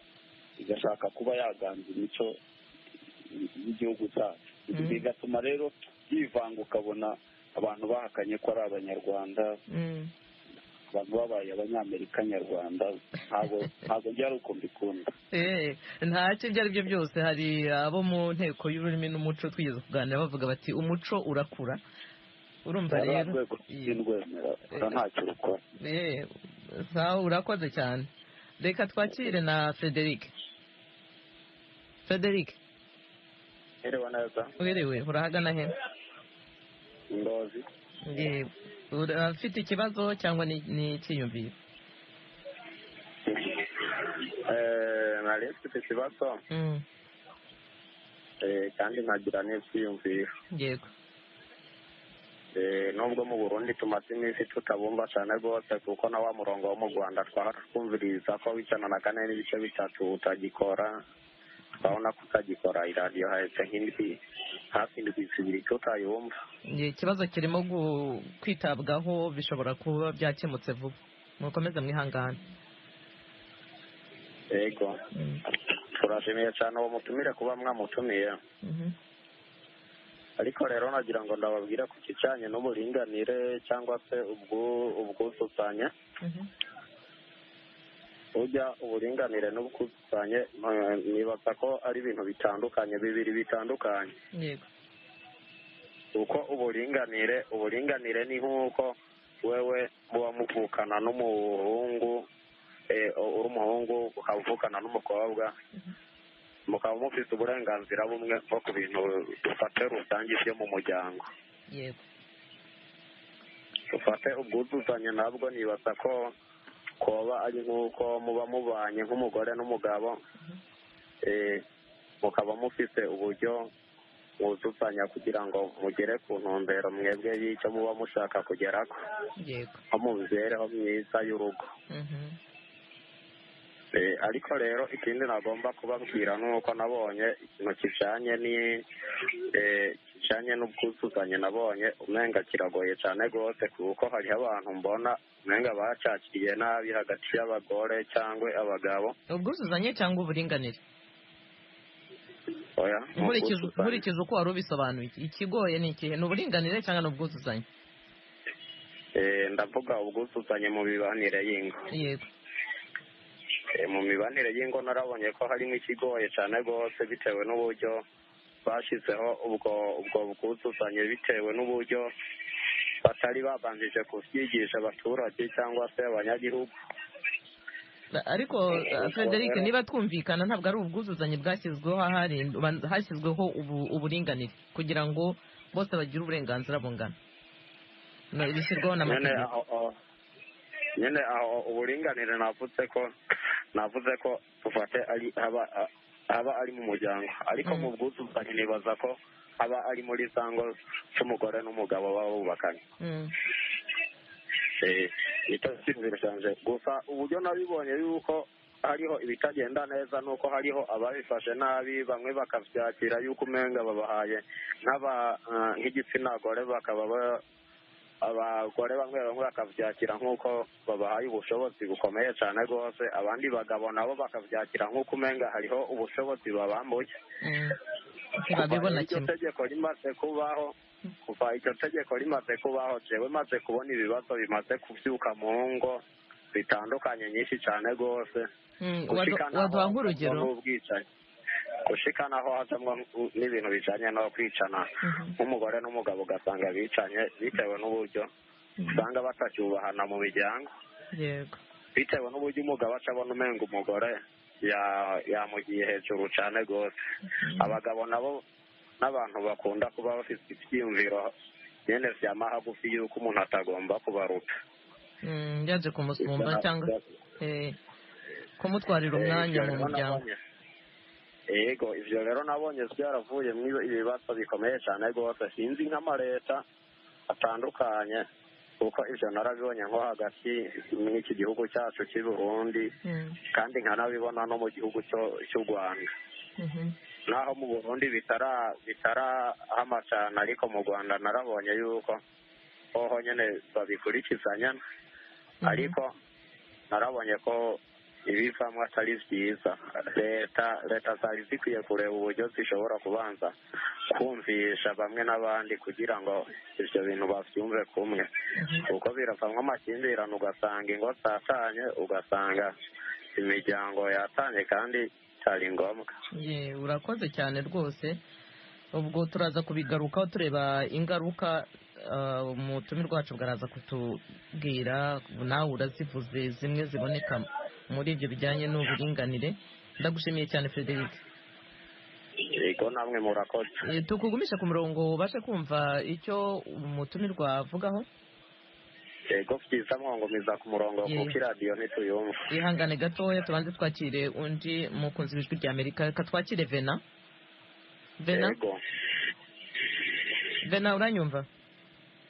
igashaka kuba yaganza imico y'igihugu cyacu Ibi
Mm.
bigatuma rero yivanga ukabona abantu bahakanye ko ari abanyarwanda
mm.
abantu babaye abanyamerika nyarwanda ntabwo ntabwo njye ari uko mbikunda
Eh, ntacyo ibyo ari byo byose hari abo mu nteko y'ururimi n'umuco twigeze kuganira bavuga bati umuco urakura urumva
ari
rero
urwego rw'indwemera ntacyo rukora
Eh, sawa urakoze cyane reka twakire na frederic frederic
herewe neza
uherewe urahagana he
imbabazi
Yewe. urafite ikibazo cyangwa ni ni icyiyumviro
nari mfite ikibazo
Mm,
eh, kandi nkagira n'ibyiyumviro
yego
Eh, nubwo mu burundi tumaze iminsi tutabumva cyane rwose kuko na wa murongo wo mu rwanda twatwumviriza ko w'ijana na kane n'ibice bitatu utagikora twabona ko utagikora iradiyo hahetse nk'indwi hafi indwi zibiri tutayumva
Ye, ikibazo kirimo gu- kwitabwaho bishobora kuba byakemutse vuba mukomeze mwihangane
yego
Mm,
turashimiye cyane uwo mutumire kuba mwamutumiye
mhm.
ariko rero nagira ngo ndababwire ku kijyanye n'uburinganire cyangwa se ubwu- ubwuzuzanye
Mhm.
burya uburinganire n'ubwuzuzanye eh, nibaza ko ari ibintu bitandukanye bibiri bitandukanye
yego
kuko uburinganire uburinganire ni nk'uko wewe muba muvukana n'umuhungu eh, uri umuhungu ukaba uvukana n'umukobwa mukaba mufite uburenganzira bumwe bwo ku bintu dufate rusange byo mu muryango
yego
dufate ubwuzuzanye nabwo nibaza ko koba ari nk'uko muba mubanye nk'umugore n'umugabo eh, mukaba mufite uburyo mwuzuzanya kugira ngo mugere ku ntumbero mwebwe y'icyo muba mushaka kugera ko
yego
nko mu mibereho myiza y'urugo
Mhm.
Eh, ariko rero ikindi nagomba kubabwira ni uko nabonye ikintu kijyanye ni eh, kijyanye n'ubwuzuzanye nabonye umenga kiragoye cyane rwose kuko hariho abantu mbona umenga bacakiriye nabi hagati y'abagore cyangwa abagabo
ubwuzuzanye cyangwa uburinganire
oya ni
nkurikije
ubwuzuzanye.
nkurikije uko wari ubisobanuye ikigoye ni ikihe ni uburinganire cyangwa ni ubwuzuzanye
Eh, ndavuga ubwuzuzanye mu mibanire y'ingo
yego
Eh, mu mibanire y'ingo narabonye ko harimo ikigoye cyane rwose bitewe n'uburyo bashyizeho ubwo ubwo bwuzuzanye bitewe n'uburyo batari babanjije kubyigisha abaturage cyangwa se abanyagihugu
ariko uh, frederic niba twumvikana ntabwo ari ubwuzuzanye bwashyizweho ahari- hashyizweho ubu- uburinganire kugira ngo bose bagire uburenganzira bungana No, bishyirwaho
nyine
n'amategeko
aho aho- nyine aho uburinganire navuze ko navuze ko dufate ari haba haba ari mu muryango ariko
Mm.
mu bwuzuzanye nibaza ko haba ari muri za ngo z'umugore n'umugabo baba bubakanye
Mm,
itasinzira cyane gusa uburyo nabibonye yuko hariho ibitagenda neza ni uko hariho ababifashe nabi bamwe bakabyakira yuko umenga babahaye nk'aba eh, nk'igitsina gore bakaba ba- abagore bamwe bamwe bakabyakira nk'uko babahaye ubushobozi bukomeye cyane rwose abandi bagabo nabo bakabyakira nk'uko umenga hariho ubushobozi babambuye
mm.
kuva
ntibabibona
iryo
kimwe
tegeko rimaze kubaho kuva iryo tegeko rimaze kubaho jewe maze kubona ibibazo bimaze kubyuka mu ngo bitandukanye nyinshi cyane rwose
Mm, wadu- waduha nk'urugero
n'ubwicanyi gushikana aho hajamwo n'ibintu bijanye no kwicana
Mhm.
nk'umugore n'umugabo ugasanga bicanye bitewe n'uburyo usanga batacyubahana mu miryango
yego
bitewe n'uburyo umugabo aca abona umenga umugore ya- yamugiye hejuru cyane rwose abagabo nabo n'abantu bakunda kuba bafite ibyiyumviro nyine bya mahagufi y'uko umuntu atagomba kubaruta
Mm, yaje kumusumba cyangwa eh, kumutwarira umwanya mu muryango
yego ivyo rero nabonye byaravuye mu ibibazo bikomeye cyane rwose sinzi nk'amaleta atandukanye kuko ivyo narabibonye nko hagati n'iki gihugu cyacu cy'i burundi
Mm.
kandi nkanabibona no mu gihugu cyo- cy'u rwanda
Mhm.
naho mu burundi bitara bitarahama cyane ariko mu rwanda narabonye yuko hoho nyine babikurikizanya ariko narabonye ko ibivamo atari byiza leta leta zari zikwiye kureba uburyo zishobora kubanza kumvisha bamwe n'abandi kugira ngo ibyo bintu babyumve kumwe kuko biravamo amakimbirane ugasanga ingo zatanye ugasanga imiryango yatanye kandi cyari ngombwa
Ye, urakoze cyane rwose ubwo turaza kubigarukaho tureba ingaruka ah, umutumire rwacu bwaraza kutubwira nawe urazivuze zimwe ziboneka muri ibyo bijyanye n'uburinganire ndagushimiye cyane frederic
yego namwe murakoze
Eh, tukugumisha ku murongo ubashe kumva icyo umutumirwa avugaho
yego byiza mwangumiza ku murongo
Yego.
kuko iradiyo ntituyumva
ihangane gatoya tubanze twakire undi mukunzi w'ijwi rya amerika reka twakire vena vena
yego
vena uranyumva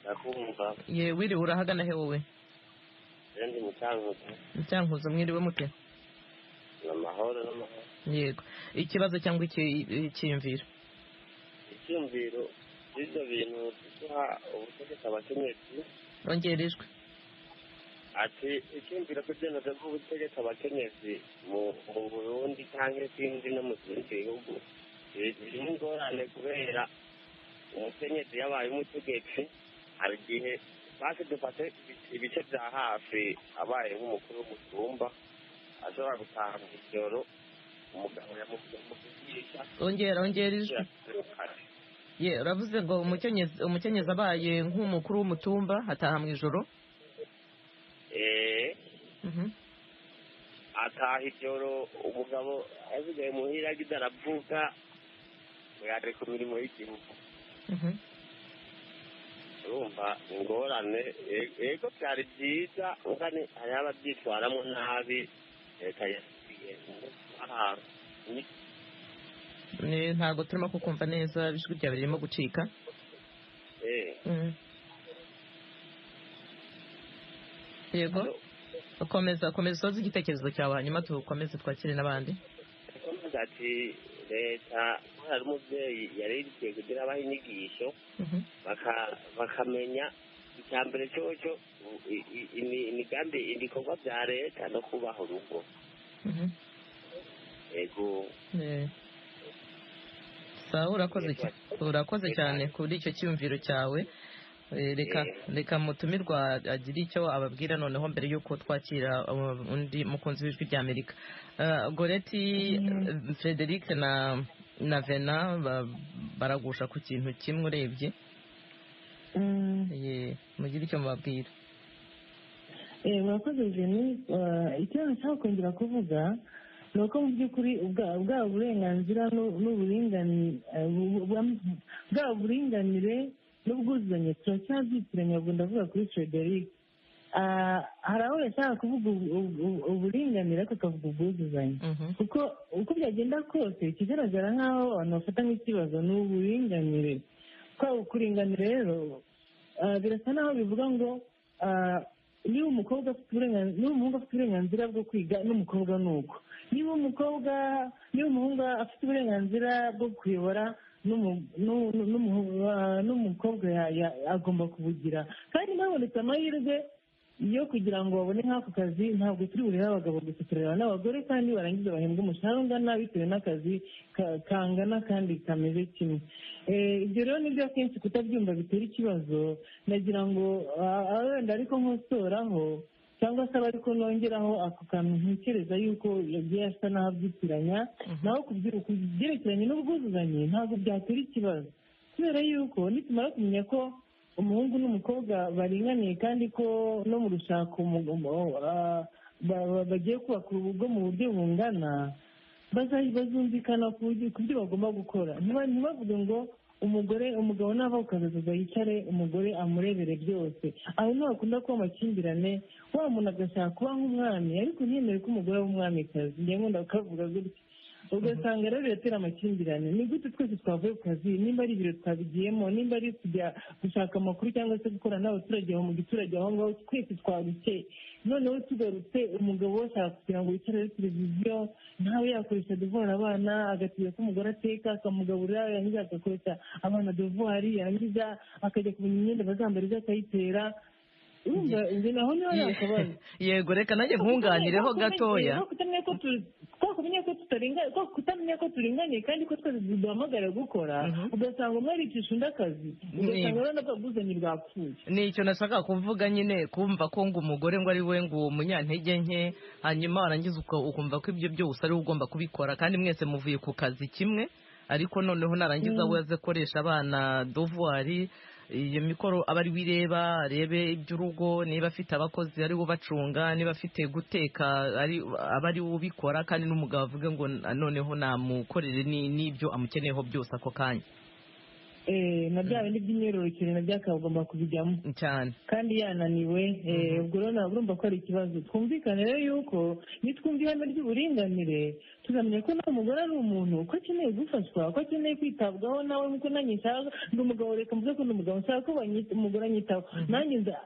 ndakumva
ye wiriwe urahagana he wowe
ndi mucyanguzi
cyankuzo mwiriwe mute
amahoro n'amahoro
yego ikibazo cyangwa iki- icyiyumviro
icyumviro by'ibyo bintu duha ubutegetsi abakenyezi
rongera ijwi
ati icyumviro cy'ibyemezo by'ubutegetsi abakenyezi mu mu burundi cyangwa izindi no mu bindi bihugu birimo ingorane kubera umukenyezi yabaye umutegetsi hari igihe basi dufate ibice bya hafi abaye nk'umukuru w'umusumba ashobora gutaha mu ijoro umugabo yamukugisha
rongera rongera ijwi ye uravuze ngo umukenyezi umukenyezi abaye nk'umukuru w'umutumba hataha mu ijoro
eee
Mhm.
ataha ijoro umugabo asigaye muhira agenda aravuga ngo yaje ku mirimo y'igihugu
Mhm.
urumva ingorane E- yego byari byiza ugane hari ababyitwaramo nabi leta yasigiye ahantu
Ne- ntabwo turimo kukumva neza ijwi ryawe ririmo gucika
eee
Mhm. yego komeza komeza usoze igitekerezo cyawe hanyuma dukomeze twakire n'abandi
komeza ati leta hari umubyeyi yari yarigiye kugira abaha inyigisho
Mhm.
baka- bakamenya icya mbere cyoco u- i- i- imi- imigambi ibikorwa bya leta no kubaha urugo
Mhm.
yego
Eh. sawa urakoze
Yego.
cya- urakoze cyane kuri icyo cyiyumviro cyawe Eh, reka reka mutumirwa agire icyo ababwira noneho mbere y'uko twakira uh, undi mukunzi w'ijwi rya amerika Eh, goreti eh, frederic na na vena ba- baragusha ku kintu kimwe urebye
Mm.
Eh, mugire icyo mubabwira
Eh, murakoze jeni icyo nashaka kongera kuvuga ni uko mu by'ukuri ubwa- bwaba uburenganzira n'u- n'uburinganire eh, bu- bu- bwaba uburinganire n'ubwuzuzanye turacyazitiranya ubwo ndavuga kuri frederic Ah, hari aho yashaka kuvuga ubu- ubu- uburinganire ariko akavuga ubwuzuzanye
Mhm.
kuko uko byagenda kose ikigaragara nk'aho abantu bafata nk'ikibazo ni uburinganire kwa ukuringanira rero ah, birasa n'aho bivuga ngo ah, niba umukobwa afite uburenganzira niba umuhungu afite uburenganzira bwo kwiga n'umukobwa ni uko niba umukobwa niba umuhungu afite uburenganzira bwo kuyobora n'umu- n'u- n'u- n'umuhu- ah, n'umukobwa ya- ya- agomba kubugira kandi ntabonetse amahirwe yo kugira ngo babone nk'ako kazi ntabwo turi burebe abagabo gusa tureba n'abagore kandi barangiza bahembwa umushahara ungana bitewe n'akazi ka- kangana kandi kameze kimwe Eh, ibyo rero nibyo akenshi kutabyumva bitera ikibazo nagira ngo ah, ah, wenda ariko nkosoraho cyangwa se aba ariko nongeraho ako kantu ntekereza yuko yagiye asa n'aho abyitiranya naho ku byeru- ku byerekeranye n'ubwuzuzanye ntabwo byatera ikibazo kubera yuko nitumara kumenya ko umuhungu n'umukobwa baringaniye kandi ko no mu rushako umu- umu- ah, ba- ba- bagiye kubaka urugo mu buryo bungana baza- bazumvikana ku buryo- ku byo bagomba gukora Ntiba- ntibavuge ngo umugore umugabo nava ku kazi akaza yicare umugore amurebere byose aho niho hakunda kuba amakimbirane wa muntu agashaka kuba nk'umwami ariko ntiyemere ko umugore ari umwamikazi njye nkunda kukavuga gutya ugasanga rero biratera amakimbirane ni gute twese twavuye ku kazi nimba ari ibiro twabigiyemo nimba ari kujya gushaka amakuru cyangwa se gukorana n'abaturage aho mu giturage aho ngaho twese twabikeye noneho tugarutse umugabo we ashaka kugira ngo yicare ari televiziyo ntawe yakoresha devora abana agatiza ko umugore ateka akamugaburira yarangiza agakoresha abana devori yarangiza akajya kumenya imyenda bazambara ibyo akayitera urumva inzu naho niho yakabaye
yego reka nanjye nkunganireho gatoya
kutamenya ko tu- twakumenya ko tutaringaniye kutamenya ko turinganiye kandi ko twese duhamagara gukora ugasanga umwe aricisha undi akazi ugasanga
Yego.
urabona n'ubwabuzanye bwapfuye
ni icyo nashaka kuvuga nyine kumva ko ngo umugore ngo ari we ngo uwo munyantege nke hanyuma warangiza uka- ukumva ko ibyo byose ari we ugomba kubikora kandi mwese muvuye ku kazi kimwe ariko noneho narangiza we aze akoresha abana dovuwari iyo mikoro aba ari we ireba arebe iby'urugo niba afite abakozi ari we ubacunga niba afite guteka ari- aba ari we ubikora kandi n'umugabo avuge ngo noneho namukorere ni- n'ibyo amukeneyeho byose ako kanya
Eh, na bya bindi by'imyororokere nabyo akaba agomba kubijyamo
cyane
kandi yananiwe eh, ubwo rero ntabwo urumva ko ari ikibazo twumvikane rero yuko nitwumva ihame ry'uburinganire tuzamenya ko nawe umugore ari umuntu ko akeneye gufashwa ko akeneye kwitabwaho nawe nkuko nanjye nshaka ndi umugabo reka mvuze ko ndi umugabo nshaka ko banyita- umugore anyitaho nanjye nza-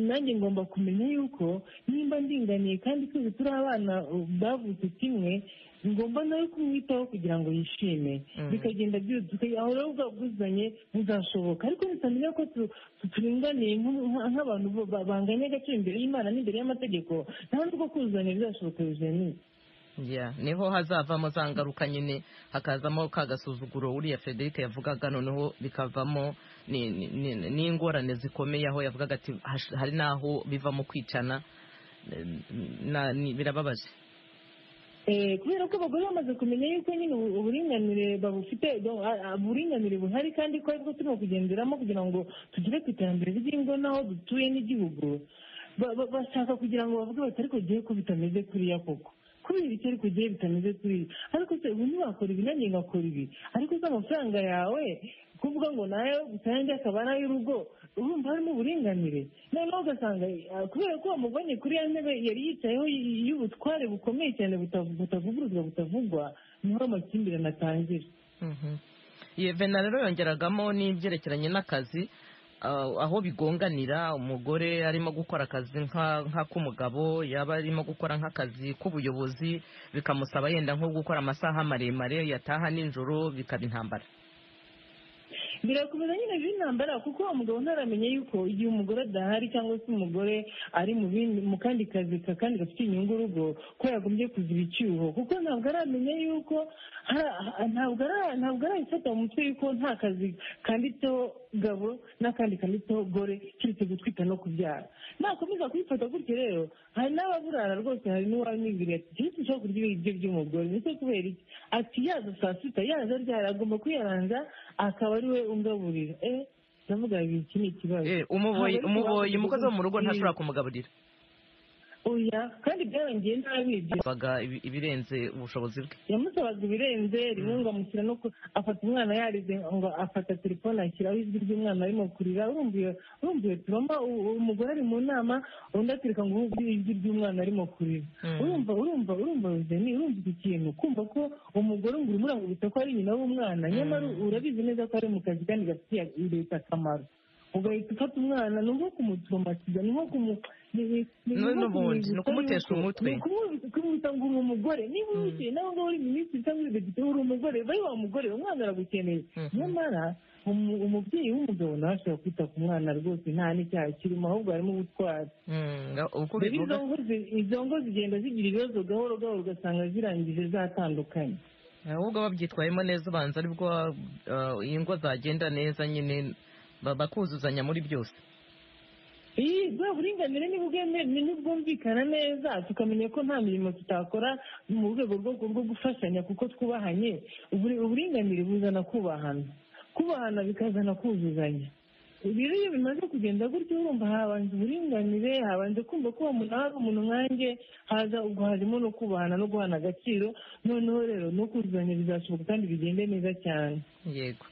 nanjye ngomba kumenya yuko nimba ndinganiye kandi twese turi abana uh, bavutse kimwe ngomba nawe kumwitaho kugira ngo yishime bikagenda byuzuka aho rero ubwo buzanye buzashoboka ariko nitamenya ko tu- tu- turinganiye nk- nk- nk'abantu bo- ba- banganya agaciro imbere y'imana n'imbere y'amategeko nta n'ubwo kuzuzanya bizashoboka bizaniye
Yeah, niho hazavamo za ngaruka nyine hakazamo ka gasuzuguro uriya Frederick yavugaga noneho bikavamo ni- ni- ni- n'ingorane zikomeye aho yavugaga ati hash- hari n'aho bivamo kwicana eh, na- ni- birababaje
Eh, kubera ko abagore bamaze kumenya yuko nyine ubu- uburinganire babufite do- a- a- uburinganire buhari kandi ko aribwo turimo kugenderamo kugira ngo tugere ku iterambere ry'ingo n'aho dutuye n'igihugu Ba- ba- bashaka kugira ngo bavuge bati ariko gihe ko bitameze kuriya koko kubera icyo ariko gihe bitameze kuriya ariko se ubu ntiwakora ibi nanjye ngakora ibi ariko se amafaranga yawe kuvuga ngo nayo gusa yanjye akaba ari ay'urugo urumva harimo uburinganire noneho ugasanga eh, kubera ko wamuvanye kuri ya ntebe yari yicayeho y- y'ubutware bukomeye cyane butav- butavuguruzwa butavugwa niho amakimbirane atangira
Mhm. Ye, Vena rero yongeragamo n'ibyerekeranye n'akazi ah, aho bigonganira umugore arimo gukora akazi nka- nk'ak'umugabo yaba arimo gukora nk'akazi k'ubuyobozi bikamusaba yenda nko gukora amasaha maremare yataha nijoro bikaba intambara
birakomeza nyine by'intambara kuko uwo mugabo ntaramenya yuko igihe umugore adahari cyangwa se umugore ari mu bindi- mu kandi kazi ka- kandi gafite inyungu urugo ko yagombye kuziba icyuho kuko ntabwo aramenya yuko ha- ha- ntabwo ara- ntabwo arabifata mu mutwe yuko nta kazi kanditseho gabo n'akandi kanditseho gore keretse gutwita no kubyara nakomeza kubifata gutyo rero hari n'ababurara rwose hari n'uwamwibwira ati keretse ushobora kurya ibiryo by'umugore ndetse kubera iki ati yaza saa sita yaza ryari agomba kuyaranza akaba ari we ungaburira eh ndavuga ngo iki ni ikibazo
Eh, umuboyi
Ntabwo ari
umuboyi
kubanza
umukozi wo mu rugo
kugira ngo
ntashobora kumugaburira
oya kandi byarangiye nabi ibyo
yabaga ibirenze ubushobozi bwe
yamusabaga ibirenze rimwe ngo amushyira no ku afata umwana yarize ngo afata telefone ashyiraho ijwi ry'umwana arimo kurira urumva iyo- urumva iyo tubamo u- u- umugore ari mu nama undi atereka ngo wumve ijwi ry'umwana arimo kurira urumva urumva urumva Ruzeni urumva iki kintu kumva ko umugore ngo urimo uramubutsa ko ari nyina w'umwana nyamara urabizi neza ko ari mu kazi kandi gafitiye leta akamaro ugahita ufata umwana ni nko kumutomatiza ni nko kumu ni- ni- ni
Nu-
nko
n'ubundi, ni
kumwibutsa
ukumutesha
yuko-
umutwe.
ni ukumwibutsa- ukumwibutsa ngo uri umugore niba wicaye nawe ngaho uri minisitiri cyangwa uri depite uri umugore bari wa mugore umwana aragukeneye
Mhm.
nyamara umu- umubyeyi w'umugabo nawe ashobora kwita ku mwana rwose nta n'icyaha kirimo ahubwo harimo ubutwari
Mm, nga- uko
rero
ubivuga
izo ngo zi- izo ngo zigenda zigira ibibazo gahoro gahoro ugasanga zirangije zatandukanye
ahubwo babyitwayemo neza ubanza aribwo ah, ingo zagenda neza nyine ba- bakuzuzanya muri byose
iyi bwa buringanire ni bwemere nibwumvikana neza tukamenya ko nta mirimo tutakora mu rwego rwo rwo gufashanya kuko twubahanye Uburi- uburinganire buzana kubahana kubahana bikazana kuzuzanya rero iyo bimaze kugenda gutyo urumva habanza uburinganire habanza kumva ko uwo muntu ari umuntu nkanjye haza ubwo harimo no kubahana no guhana agaciro noneho rero no kuzuzanya bizashoboka kandi bigende neza cyane
yego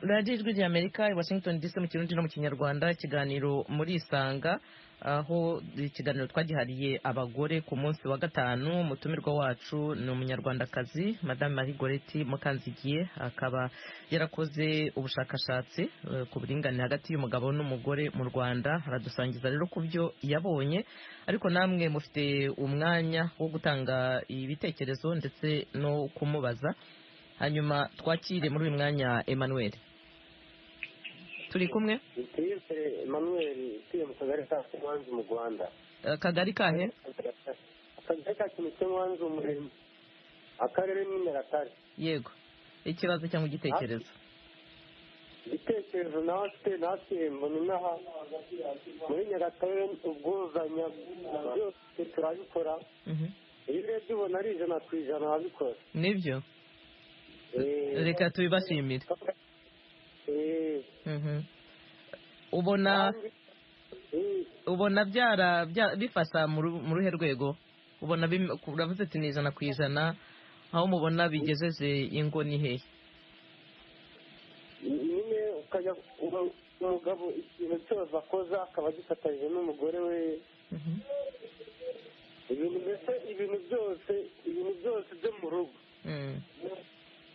radiyo ijwi ry'amerika i washington dc mu kirundi no mu kinyarwanda ikiganiro muri isanga aho ikiganiro twagihariye abagore ku munsi wa gatanu umutumirwa wacu ni umunyarwandakazi madame marie goreti mukanzigiye akaba yarakoze ubushakashatsi eh, ku buringanire hagati y'umugabo n'umugore mu rwanda aradusangiza rero ku byo yabonye ariko namwe mufite umwanya wo gutanga ibitekerezo ndetse no kumubaza hanyuma twakire muri uyu mwanya emmanuel turi kumwe
tuyise emmanuel utuye mu kagari ka kimwanzi mu rwanda
Eh, kagari kahe
akagari ka kimwanzi umurimo akarere ni nyagatare
yego ikibazo cyangwa igitekerezo
igitekerezo natwe natwe mbona inaha muri nyagatare ubwuzanya byose turabikora
Mhm.
iyo urebye ubona ari ijana ku ijana ababikora
nibyo
Eh,
reka tubibashimire
eh,
Mhm. ubona
kandi, eh,
ubona byara bya- bifasha mu ru- mu ruhe rwego ubona bim- uravuze ati ni ijana ku ijana aho mubona bigejeje ingo ni hehe
nyine ukajya umu- umugabo ikintu cyose akoza akaba agifatanyije n'umugore we
Mhm.
ibintu mbese ibintu byose ibintu byose byo mu rugo
Mm.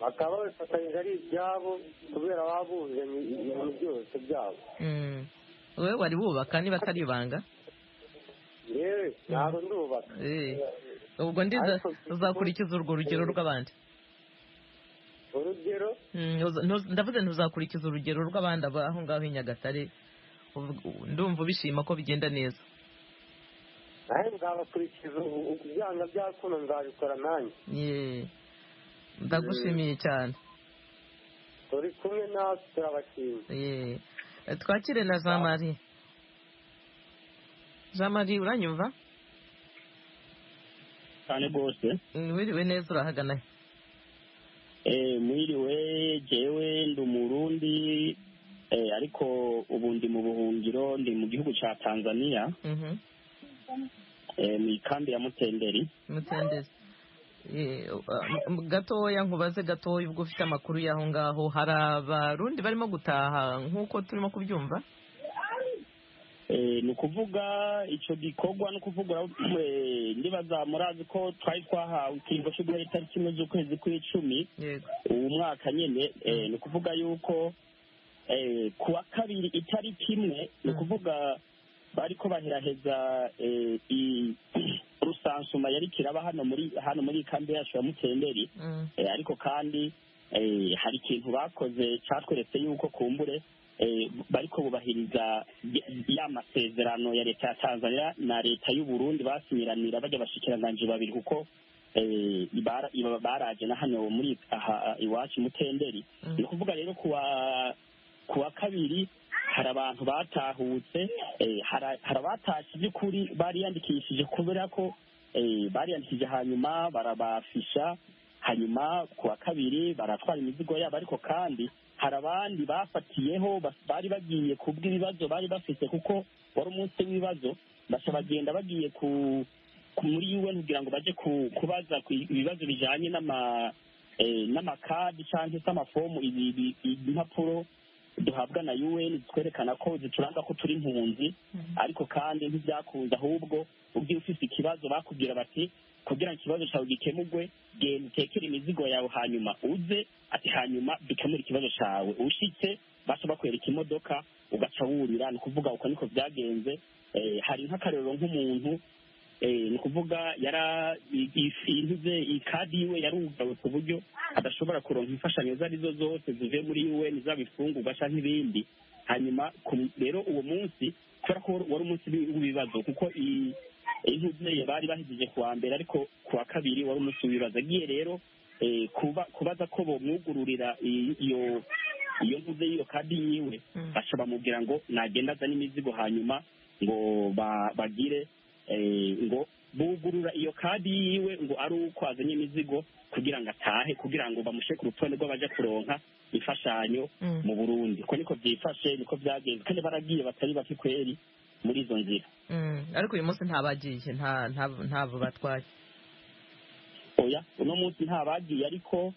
bakaba babifatanyije ari ibyabo kubera baba buzanye ibintu byose byabo
Mm. wowe wari wubaka niba atari ibanga
yewe ntabwo ndubaka
Eh. ubwo ndiza
Ariko-
uzakurikiza urwo rugero rw'abandi
urugero
Mm, uza- ntuz- ndavuze ntuzakurikiza urugero rw'abandi aba aho ngaho i nyagatare Ubu- ubu- ndumva ubishima ko bigenda neza
nawe nzabakurikiza ibyanga byakuno nzabikora nanjye
Ye. ndagushimiye cyane
turi kumwe natwe turabashima
Ye. Eh, twakire na jean marie jean marie uranyumva
cyane rwose
Mm, wiriwe neza urahagana he?
Eh, mwiriwe jewe ndi umurundi eh, ariko ubu ndi mu buhungiro ndi mu gihugu cya tanzania
Mhm.
eh, mu ikambi ya mutenderi
mutendezi Ye, uh, m- gatoya nkubaze gatoya ubwo ufite amakuru y'aho ngaho hari abarundi barimo gutaha nk'uko turimo kubyumva
Eh, ni ukuvuga icyo gikorwa ni ukuvuga eh, ndibaza murazi ko twari twahawe ikiringo cyo guhera itariki imwe z'ukwezi kw'icumi
yego
ubu mwaka nyine eh, ni ukuvuga yuko eh, ku wa kabiri itariki imwe ni ukuvuga bari ko baheraheza eh, i- rusansuma yari kiraba hano muri hano muri kambi yacu ya mutenderi
Mm.
eh, ariko kandi eh, hari ikintu bakoze cyatweretse yuko kumbure eh, bariko bubahiriza y- ya masezerano ya leta ya tanzania na leta y'u burundi basinyiranira bajya bashikiranganji babiri kuko eh, ibara- iba- baraje na hano muri aha iwacu mutenderi
Mm.
ni ukuvuga rero kuwa kuwa kabiri hari abantu batahutse eh, hari hari abatashe by'ukuri bariyandikishije kubera ko eh, bariyandikije hanyuma barabafisha hanyuma ku wa kabiri baratwara imizigo yabo ariko kandi hari abandi bafatiyeho bas- bari bagiye kubw'ibibazo bari bafite kuko wari umunsi w'ibibazo baca bagenda bagiye ku ku- muri UN kugira ngo baje ku- kubaza ku ibibazo bijanye n'ama eh, n'amakadi cyangwa se amafomu ibi- ibi- impapuro duhabwa na UN twerekana ko zituranga ko turi impunzi ariko kandi ntibyakunze ahubwo ugiye ufite ikibazo bakubwira bati kugira ngo ikibazo cyawe gikemurwe genda utekere imizigo yawe hanyuma uze ati hanyuma dukemure ikibazo cyawe ushitse baca bakwereka imodoka ugaca wurira ni ukuvuga uko niko byagenze Eh, hari nk'akarero nk'umuntu eh, ni ukuvuga yara i- i- intu ze ikadi yiwe yarugawe ku buryo adashobora kuronka imfashanyo izo arizo zose zivuye muri UN zaba ifungurwa cyangwa ibindi hanyuma ku- rero uwo munsi kubera ko wari umunsi w'i- w'ibibazo kuko i- intuzi bari bahejeje ku wa mbere ariko ku wa kabiri wari umunsi w'ibibazo agiye rero eh, kuba- kubaza ko bomwugururira i- iyo iyo ntuze y'iyo kadi yiwe
Mm.
baca bamubwira ngo nagenda azane imizigo hanyuma ngo ba- bagire eh, ngo bugurura iyo kadi yiwe ngo ari uko azanye imizigo kugira ngo atahe kugira ngo bamushe ku rutonde rw'abaja kuronka imfashanyo
Mm.
mu burundi ko niko byifashe niko byagenze kandi baragiye batari bake kweri muri izo nzira
Mm, ariko uyu munsi ntabagiye nta- nta- ntabwo batwaye
oya uno munsi nta bagiye ariko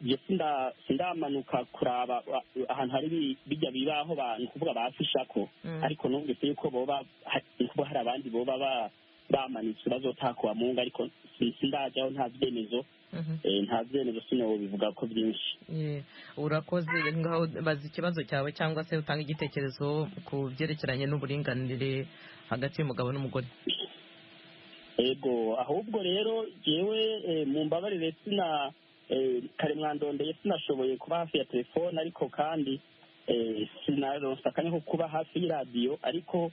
njye sinda- sindamanuka kuraba wa- ahantu hari bi- bijya bibaho bantu kuvuga bafishako
Mm.
ariko numvise yuko boba hari- kuba hari abandi boba ba- bamanitse bazotakuba mu ngo ariko si- sindajyaho nta byemezo
Mhm.
eh, nta byemezo sino bivuga ko byinshi
Ye, urakoze ngaho baza ikibazo cyawe cyangwa se utanga igitekerezo ku byerekeranye n'uburinganire hagati y'umugabo n'umugore
ego ahubwo rero yewe mu mbabarire sina eh, kare mwandondeye sinashoboye kuba hafi ya telefone ariko kandi eh, sinaronsa akanya ko kuba hafi y'iradiyo ariko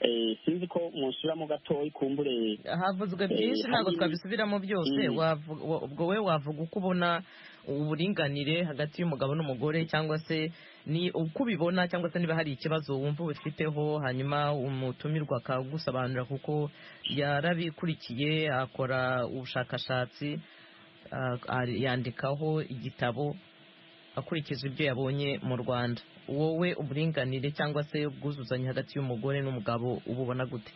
eh, sinzi ko munsubiramo gatoya kumbure
havuzwe byinshi
Eh,
ntabwo
hari-
twabisubiramo byose
Mm.
wavu- wa- ubwo we wavuga uko ubona uburinganire hagati y'umugabo n'umugore cyangwa se ni uko ubibona cyangwa se niba hari ikibazo wumva ubifiteho hanyuma umutumirwa akagusobanurira kuko yarabikurikiye akora ubushakashatsi ah, ari- yandikaho igitabo akurikije ibyo yabonye mu rwanda wowe uburinganire cyangwa se ubwuzuzanye hagati y'umugore n'umugabo ububona gute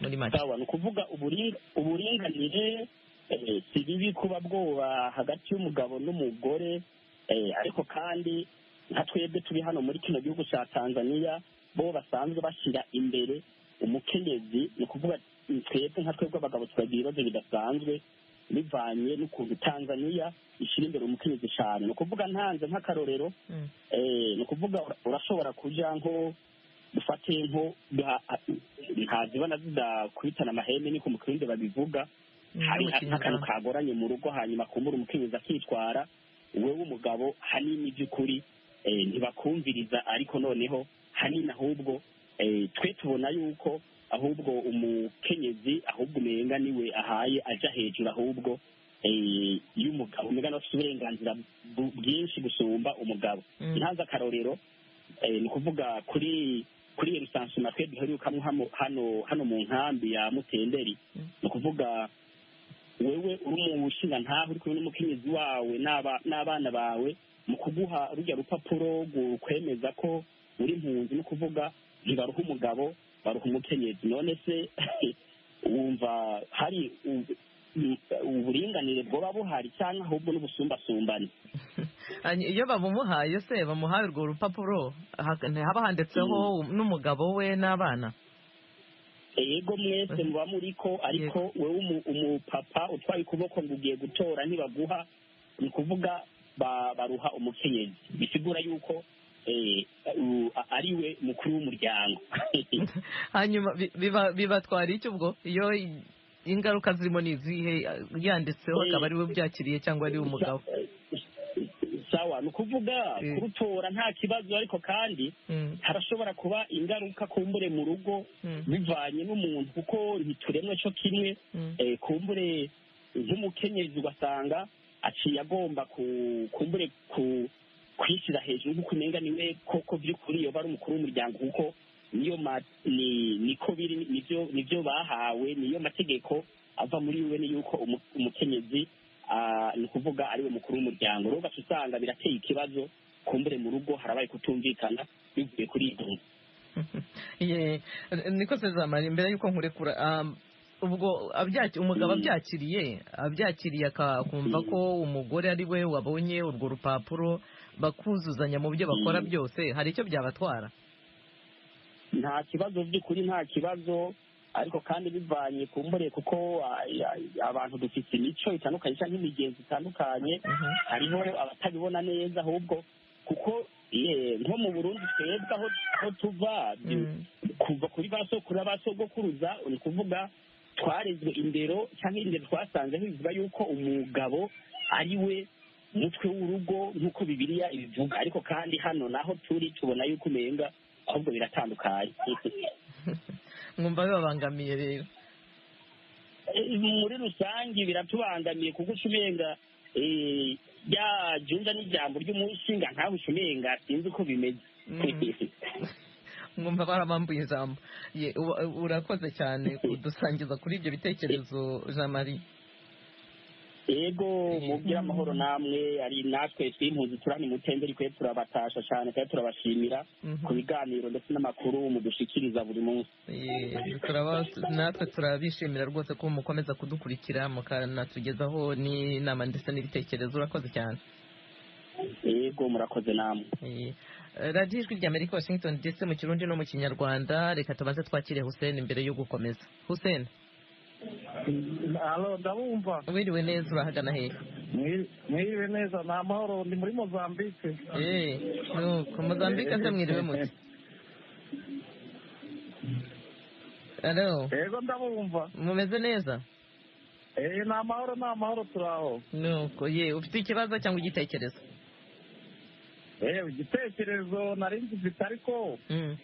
muri make
sawa ni ukuvuga uburinga- uburinganire eh, si bibi kuba bwoba hagati y'umugabo n'umugore eh, ariko kandi nka twebwe turi hano muri kino gihugu cya tanzania bo basanzwe bashyira imbere umukenyezi ni ukuvuga mm, twebwe nka twebwe abagabo turagira ibibazo bidasanzwe bivanye n'ukuntu tanzania ishyira imbere umukenyezi cyane ni ukuvuga ntanze nk'akarorero
Mm.
eh, ni ukuvuga ura- urashobora kujya nko dufate nko nta- nta zibona zidakubitana amahembe niko mu kirundi babivuga
Mm,
hari
mu
nk'akantu
Kinyarwanda.
kagoranye mu rugo hanyuma kumbura umukenyezi akitwara wewe umugabo hanini by'ukuri eh, ntibakumviriza ariko noneho hanini ahubwo eh, twe tubona yuko ahubwo umukenyezi ahubwo umenga niwe ahaye aja hejuru ahubwo eh, y'umugabo umenga niwe afite uburenganzira bu- bwinshi gusumba umugabo
Mm.
ntanze akarorero eh, ni ukuvuga kuri kuri iyo rusansuma twe duherukamo hamo- hano hano mu nkambi ya mutenderi
Mm.
ni ukuvuga wewe uri mu bushinga ntaho uri kumwe n'umukenyezi wawe n'aba- n'abana bawe mu kuguha rujya rupapuro rukwemeza ko uri impunzi ni ukuvuga ntibaruha umugabo baruha umukenyezi none se wumva hari u- u- uburinganire bwoba buhari cyangwa ahubwo n'ubusumbasumbane
Hanyuma iyo babumuhaye se bamuhaye urwo rupapuro hak- haba handitseho n'umugabo we n'abana
yego mwese muba muriko ariko wowe umu- umupapa utwaye ukuboko ngo ugiye gutora ntibaguha ni ukuvuga ba- baruha umukenyezi bisigura yuko eh, u- a- ari we mukuru w'umuryango
hanyuma bi- biba- bibatwara iki ubwo iyo i- ingaruka zirimo ni izihe yanditseho
Eh.
akaba ari we byakiriye cyangwa ari we umugabo
sawa ni ukuvuga
Mm.
kurutora nta kibazo ariko kandi
Mm,
harashobora kuba ingaruka kumbure mu rugo
mm,
bivanye n'umuntu kuko ntituremwe cyo kimwe
mm.
eh, kumbure nk'umukenyezi ugasanga aciye agomba ku- kumbure ku- kwishyira hejuru nk'uko umenga niwe koko by'ukuri yoba ari umukuru w'umuryango kuko niyo ma ni niko biri nibyo nibyo bahawe niyo mategeko ava muri we ni yuko umu- umukenyezi ah, ni ukuvuga ariwe mukuru w'umuryango rero ugaca usanga birateye ikibazo kumbure mu rugo harabaye kutumvikana bivuye kuri ibyo
Ye, niko sezamara imbere yuko nkurekura um, ubwo abyaki- umugabo
Mm.
abyakiriye abyakiriye akumva
Mm.
ko umugore ari we wabonye urwo rupapuro bakuzuzanya mu byo bakora
Mm.
byose hari icyo byabatwara
nta kibazo by'ukuri nta kibazo ariko kandi bivanye ku mbure kuko ah, ya- abantu dufite imico itandukanye cyangwa imigenzo itandukanye
Mhm.
hariho abatabibona neza ahubwo kuko eh, nko mu burundi twebwe aho aho tuva du-
Mm.
kuva kuri ba sokuru ba sogokuruza ni ukuvuga twarezwe indero cyangwa indero twasanzeho bivuga yuko umugabo ari we mutwe w'urugo nk'uko bibiliya ibivuga ariko kandi hano naho turi tubona yuko umenga ahubwo biratandukanye
nkumva bibabangamiye rero
Eh, muri rusange biratubangamiye kuko uca umenga eh, rya junda n'ijambo ry'umushinga nkawe uca umenga sinzi uko bimeze
Mm. nkumva barabambuye ijambo Ye, u- urakoze cyane kudusangiza kuri ibyo bitekerezo jean marie
yego mubwire amahoro namwe ari natwe twimpuzi turani mutembere kwe turabatasha cyane kandi turabashimira ku biganiro ndetse n'amakuru mudushikiriza buri munsi
Yee, turaba- natwe turabishimira rwose ko mukomeza kudukurikira mukanatugezaho n'inama ndetse n'ibitekerezo urakoze cyane
yego murakoze namwe
Yee. Eh, radiyo ijwi rya amerika washington ndetse mu kirundi no mu kinyarwanda reka tubanze twakire hussein mbere yo gukomeza hussein
alo ndabumva
wiriwe neza urahagana hehe
mwiriwe neza ni amahoro ndi muri mozambique
Eh, nuko mozambike se mwiriwe muti alo
yego ndabumva
mumeze neza
Eh, ni amahoro ni amahoro turaho
nuko ye ufite ikibazo cyangwa igitekerezo
yewe igitekerezo nari ngifite ariko
Mm.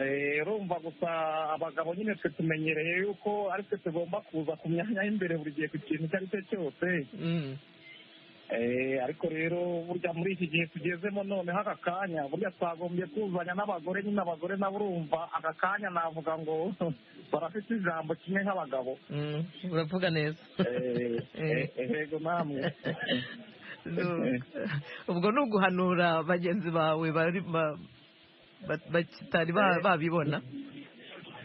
eh, urumva gusa abagabo nyine twe tumenyereye yuko ari twe tugomba kuza ku myanya y'imbere buri gihe ku kintu icyo ari cyo cyose
Mm.
Eh, ariko rero burya muri iki gihe tugezemo noneho aka kanya burya twagombye kuzanya n'abagore nyine abagore nabo urumva aka kanya navuga ngo barafite ijambo kimwe nk'abagabo
Mm, uravuga neza
Eh, eh, yego namwe
Nuko. ubwo ni uguhanura bagenzi bawe bari ba- ba- batari ba- babibona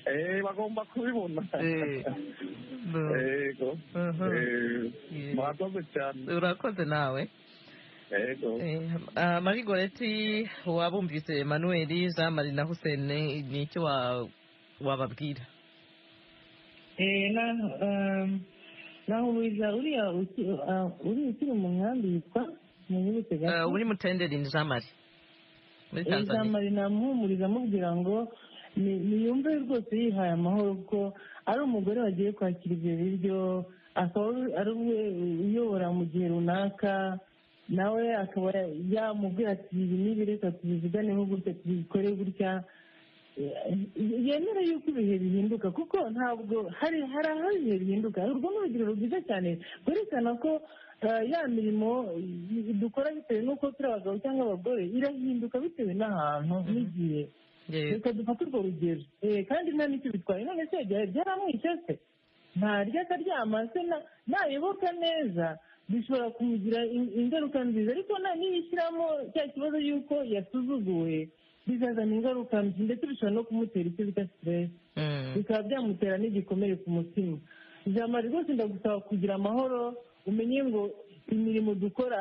Eh, bagomba kubibona
Eh. Nu-
yego
Aha.
Eh,
Yeah.
murakoze cyane
urakoze nawe
yego
Eh, ah, marie goreti wabumvise emmanuel jean marie na hussein ni icyo wa- wababwira
Eh, na um, nahuriza uriya uki- ah, uriya ukiri mu nkambi yitwa munyibutse
Eh,
gato
uri mutenderi ni jean marie muri tanzania
ijambo namuhumuriza amubwira ngo ni- niyumve rwose yihaye amahoro kuko ari umugore wagiye kwakira ibyo biryo akaba ari- ari we uyobora mu gihe runaka nawe akaba yamubwira ati ibi n'ibi reka tubiziganeho gutya tubikore gutya Eh, yemera yuko ibihe bihinduka kuko ntabwo hari hari aho ibihe bihinduka urwo ni urugero rwiza cyane rwerekana ko eh, ya mirimo eh, dukora bitewe n'uko turi abagabo cyangwa abagore irahinduka bitewe n'ahantu n'igihe
Yego.
reka dufate urwo rugero Eh, kandi nta n'icyo bitwaye none se byari byaramwishe se ntarya akaryama se na- nayoboka neza bishobora kumugira in- ingaruka nziza ariko na niyishyiramo cya kibazo y'uko yasuzuguwe bizazana ingaruka mbi ndetse bishobora no kumutera icyo bita siteresi
Mm.
bikaba byamutera n'igikomere ku mutima ijambo rwose ndagusaba kugira amahoro umenye ngo imirimo dukora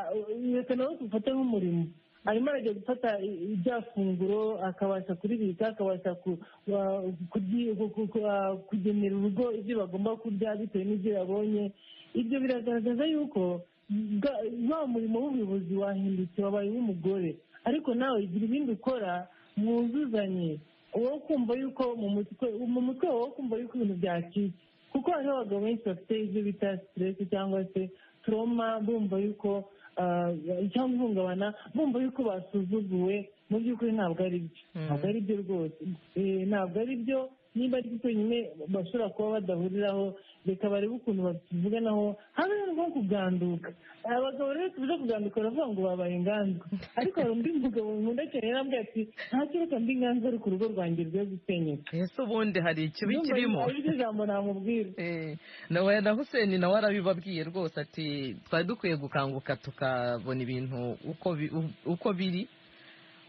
reka nawe tufate nk'umurimo arimo arajya gufata i- i- rya funguro akabasha kuribika akabasha ku- wa- kuryi- ku- ku- ku- wa- kugenera urugo ibyo bagomba kurya bitewe n'ibyo yabonye ibyo biragaragaza yuko bwa- wa murimo w'ubuyobozi wahindutse wabaye uw'umugore ariko nawe igira ibindi ukora mwuzuzanye wowe kumva yuko mu mutwe mu mutwe wawe wo kumva yuko ibintu byacitse kuko hariho abagabo benshi bafite ibyo bita siteresi cyangwa se turoma bumva yuko ah, cyangwa ihungabana bumva yuko basuzuguwe mu by'ukuri ntabwo ari byo
Mm.
ntabwo ari byo rwose Eh, ntabwo ari byo niba ari byo cyonyine bashobora kuba badahuriraho reka barebe ukuntu babivuganaho habe nko kuganduka abagabo rero tubuze kuganduka baravuga ngo babaye inganzwa ariko hari undi mugabo nkunda cyane yarambwiye ati nta kiruka mbi inganzwa ariko urugo rwanjye rwe gusenyuka
ese ubundi hari ikibi kirimo
ari ryo jambo namubwira
Eh, nawe na hussein nawe arabibabwiye rwose ati twari dukwiye gukanguka tukabona ibintu uko bi- u- uko biri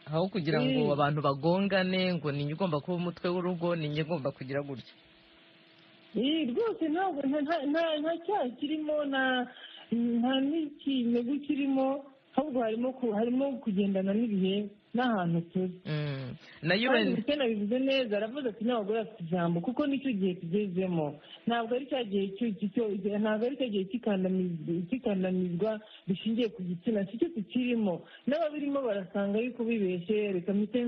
aho kugira ngo
Mm.
abantu bagongane ngo ninjye ugomba kuba umutwe w'urugo ninjye ugomba kugira gutya
Ih, rwose ntabwo nta- nta- nta- nta cyaha kirimo nta nta n'ikinegu kirimo ahubwo harimo ku- harimo kugendana n'ibihe n'ahantu turi
Mm. na
kandi
UN
Hussein abivuze neza aravuze ati n'abagore bafite ijambo kuko nicyo gihe tugezemo ntabwo ari cya gihe cyo- cyo- cyo- ntabwo ari cya gihe cy'ikandamiz- cy'ikandamizwa rishingiye ku gitsina sicyo tukirimo n'ababirimo barasanga yuko bibeshye reka mpite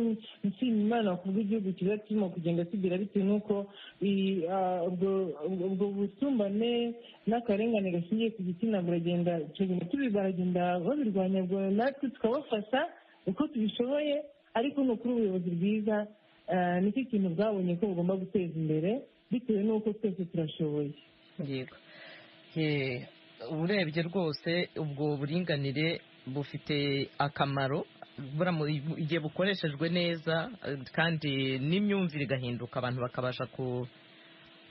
nshima imana kubwo igihugu kiza kirimo kugenda kigira bitewe n'uko i- ah, ubwo- ubwo busumbane n'akarengane gashingiye ku gitsina buragenda icyo bintu tubi- baragenda babirwanya ubwo natwe tukabafasha uko tubishoboye ariko ni ukuri ubuyobozi bwiza eh, nicyo kintu bwabonye ko bugomba guteza imbere bitewe n'uko twese turashoboye
yego Eh, urebye rwose ubwo buringanire bufite akamaro buramu- igihe bukoreshejwe neza eh, kandi n'imyumvire igahinduka abantu bakabasha ku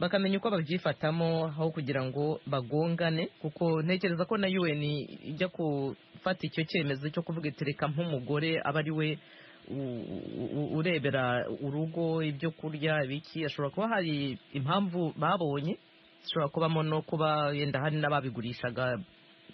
bakamenya uko babyifatamo aho kugira ngo bagongane kuko ntekereza ko na un ijya gufata icyo cyemezo cyo kuvuga iti reka nk'umugore aba ari we u- u- urebera urugo ibyo kurya ibiki hashobora kuba hari impamvu babonye zishobora kubamo no kuba yenda hari n'ababigurishaga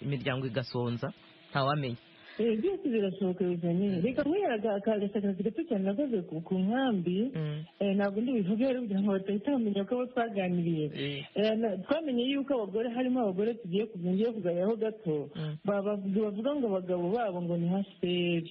imiryango igasonza ntawamenya
Eh, byose birashoboka bizanye reka nk'uyaga agashakashatsi gato cyane nakoze ku ku nkambi
Mm.
eh, ntabwo ndibivuge rero kugira ngo batahita bamenya ko abo twaganiriye
Eh.
Eh, na- twamenye yuko abagore harimo abagore tugiye ku- ngiye kuganiraho gato
Mm.
ba- ba- bavuga ngo abagabo babo ngo ni haseri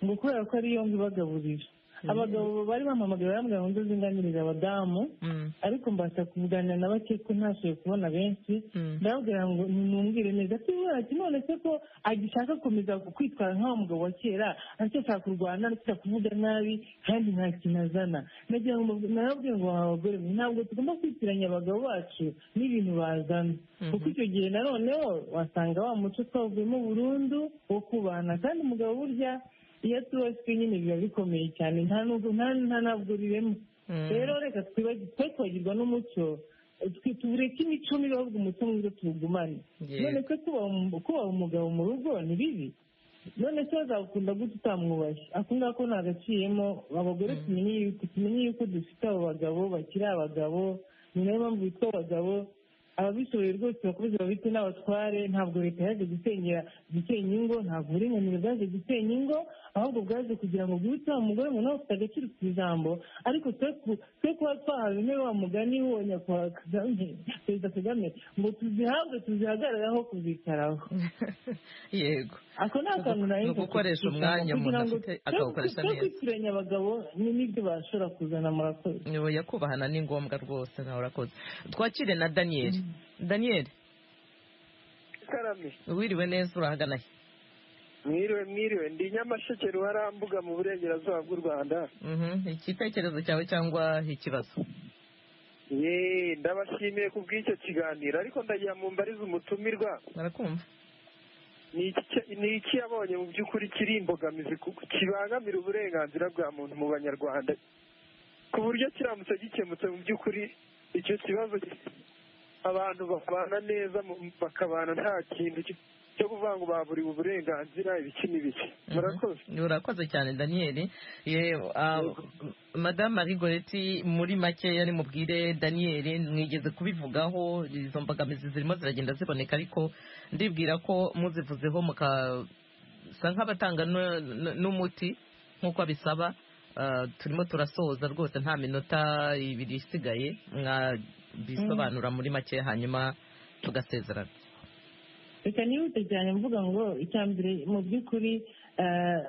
ngo kubera ko ariyo ngo ibagaburira abagabo bari bampamagaye bambwira ngo nzunganiriza abadamu
Mm.
ariko mbasha kuganira na bake ko ntashoboye kubona benshi
Mm.
ndababwira ngo nimumwire neza ati ati none se ko agishaka gukomeza kwitwara nk'awa mugabo wa kera ashaka kurwana ashaka kuvuga nabi kandi nta kintu azana nagira ngo mbav- narababwira ngo abagore mwe ntabwo tugomba kwitiranya abagabo bacu n'ibintu bazana kuko icyo gihe na noneho wasanga wa muco twawuvuyemo burundu wo kubana kandi umugabo burya iyo atubaswe nyine biba bikomeye cyane nta nubwo nta nta ntabwo biremo
Mm.
rero reka twibagiwe twe twagirwa n'umuco twe tubureke imico mibi ahubwo umuco mwiza tuwugumane
Yes.
none se kubaha umu- kubaha umugabo mu rugo ni bibi none se azagukunda gute utamwubaye ako ngako ntagaciyemo abagore tumenye yuko tumenye yuko dufite abo bagabo bakiri abagabo ni nayo mpamvu bitwa abagabo ababishoboye rwose bakomeze babite n'abatware ntabwo leta yaje gusenyera gusenya ingo ntabwo uburinganire bwaje gusenya ingo ahubwo bwaje kugira ngo bwibutse wa mugore ngo nawe ufite agaciro ku ijambo ariko twe ku- twe kuba twahawe intebe wa mugani wo nyakubahwa kagame perezida kagame ngo tuzihabwe tuzihagarareho kuzicaraho
yego
ako ni akantu
Ni
nahise
ugukoresha umwanya umuntu afite akawukoresha neza.
kwitiranya abagabo ni n'ibyo bashobora kuzana murakoze
Nyobo yakubahana ni ngombwa rwose nawe urakoze twakire na daniyeli daniyeli
ikaramye
wiriwe neza urahagana he
mwiriwe mwiriwe ndi nyamasheke ruharambuga mu burengerazuba bw'u rwanda
Mhm, igitekerezo cyawe cyangwa ikibazo
ye ndabashimiye ku bw'icyo kiganiro ariko ndagira mu mbarize umutumirwa
barakumva
ni iki- ni iki yabonye mu by'ukuri kiri imbogamizi ku- kibangamira uburenganzira bwa muntu mu banyarwanda ku buryo kiramutse gikemutse mu by'ukuri icyo kibazo ki- abantu babana neza mu- bakabana nta kintu ki- cyo kuvuga ngo baburiwe uburenganzira ibiki n'ibiki murakoze
urakoze cyane daniyeli Ye, ah, madamu marigoreti muri make yari mubwire daniyeli mwigeze kubivugaho izo mbogamizi zirimo ziragenda ziboneka ariko ndibwira ko muzivuzeho mukasa nk'abatanga nu- nu- n'umuti nk'uko bisaba Ah, turimo turasoza rwose nta minota ibiri isigaye mwabisobanura muri make hanyuma tugasezerana
reka nihute cyane mvuga ngo icya mbere mu by'ukuri eh,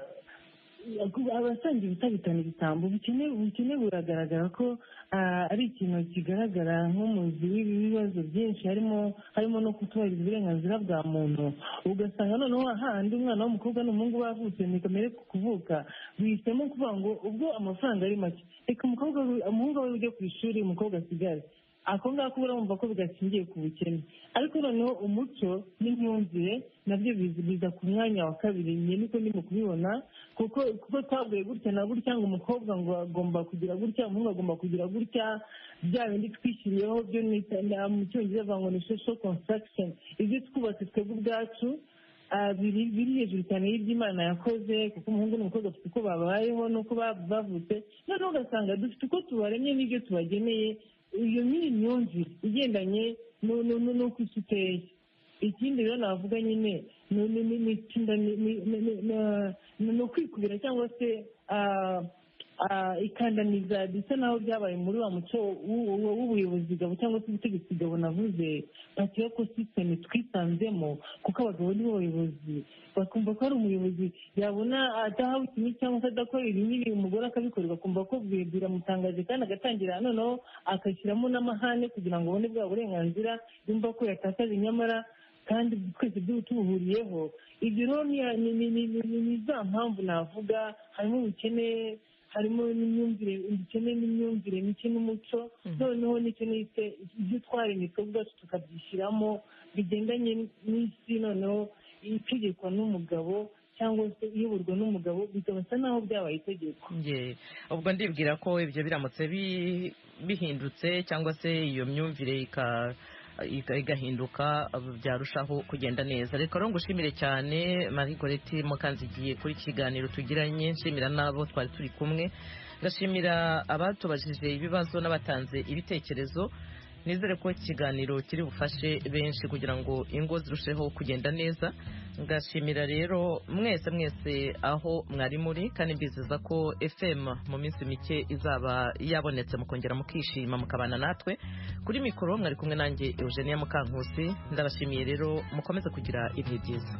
abasangiye ubutabitana igitambo ubukene ubukene buragaragara ko ah, ari ikintu kigaragara nk'umuzi w'ibibazo byinshi harimo harimo no kutubahiriza uburenganzira bwa muntu ugasanga noneho hahandi umwana w'umukobwa n'umuhungu bavutse ni kamere ku kuvuka bihisemo kuvuga ngo ubwo amafaranga ari make reka umukobwa we- umuhungu we ujye ku ishuri umukobwa asigare ako ngako urumva ko bigashingiye ku bukene ariko noneho umuco n'imyumvire nabyo biza biza ku mwanya wa kabiri njye niko ndimo kubibona kuko kuko twaguye gutya na gutya ngo umukobwa ngo agomba kugira gutya umuhungu agomba kugira gutya bya bindi twishyiriyeho byo nita- na- mu cyongereza bavuga ngo ni social construction ibyo twubatse twebwe ubwacu ah, biri biri hejuru cyane y'ibyo imana yakoze kuko umuhungu n'umukobwa bafite uko babayeho n'uko ba- bavutse noneho ugasanga dufite uko tubaremye n'ibyo tubageneye iyo ni imyumvire igendanye nu- nu- nu- n'uko isi iteye ikindi rero navuga nyine ni- ni- ni- ni itsinda ni- ni- ni- ni- na- ni ni ukwikubira cyangwa se ah, ah, ikandamiza bisa naho byabaye muri wa muco w'u- w'u- w'ubuyobozi gabo cyangwa se ubutegetsi gabo navuze batiwe ko sisiteme twisanzemo kuko abagabo nibo bayobozi bakumva ko hari umuyobozi yabona adahawe kimwe cyangwa se adakora ibi n'ibi umugore akabikora bakumva ko bwe- biramutangaje kandi agatangira noneho agashyiramo n'amahane kugira ngo abone bwa burenganzira yumva ko yatakaje nyamara kandi twese byo tubuhuriyeho ibyo rero ni- ni- ni- ni ni- ni za mpamvu navuga harimo ubukene harimo n'imyumvire ubukene n'imyumvire mike n'umuco noneho nicyo nise ibyo twaremye twebwe ubwacu tukabyishyiramo bigendanye n'isi noneho itegekwa n'umugabo cyangwa se iyoborwa n'umugabo bikabasa naho byabaye itegeko
Nge, ubwo ndibwira ko ibyo biramutse bi- bihindutse cyangwa se iyo myumvire ika- ika- igahinduka byarushaho kugenda neza reka rero ngushimire cyane marie goreti mukanzigiye kuri iki kiganiro tugiranye nshimira n'abo twari turi kumwe ngashimira abatubajije ibibazo n'abatanze ibitekerezo nizere ko iki kiganiro kiri bufashe benshi kugira ngo ingo zirusheho kugenda neza ngashimira rero mwese mwese aho mwari muri kandi mbizeza ko fm mu minsi mike izaba yabonetse mukongera mukishima mukabana natwe kuri mikoro mwari kumwe nanjye eugenia mukankusi ndabashimiye rero mukomeze kugira ibihe byiza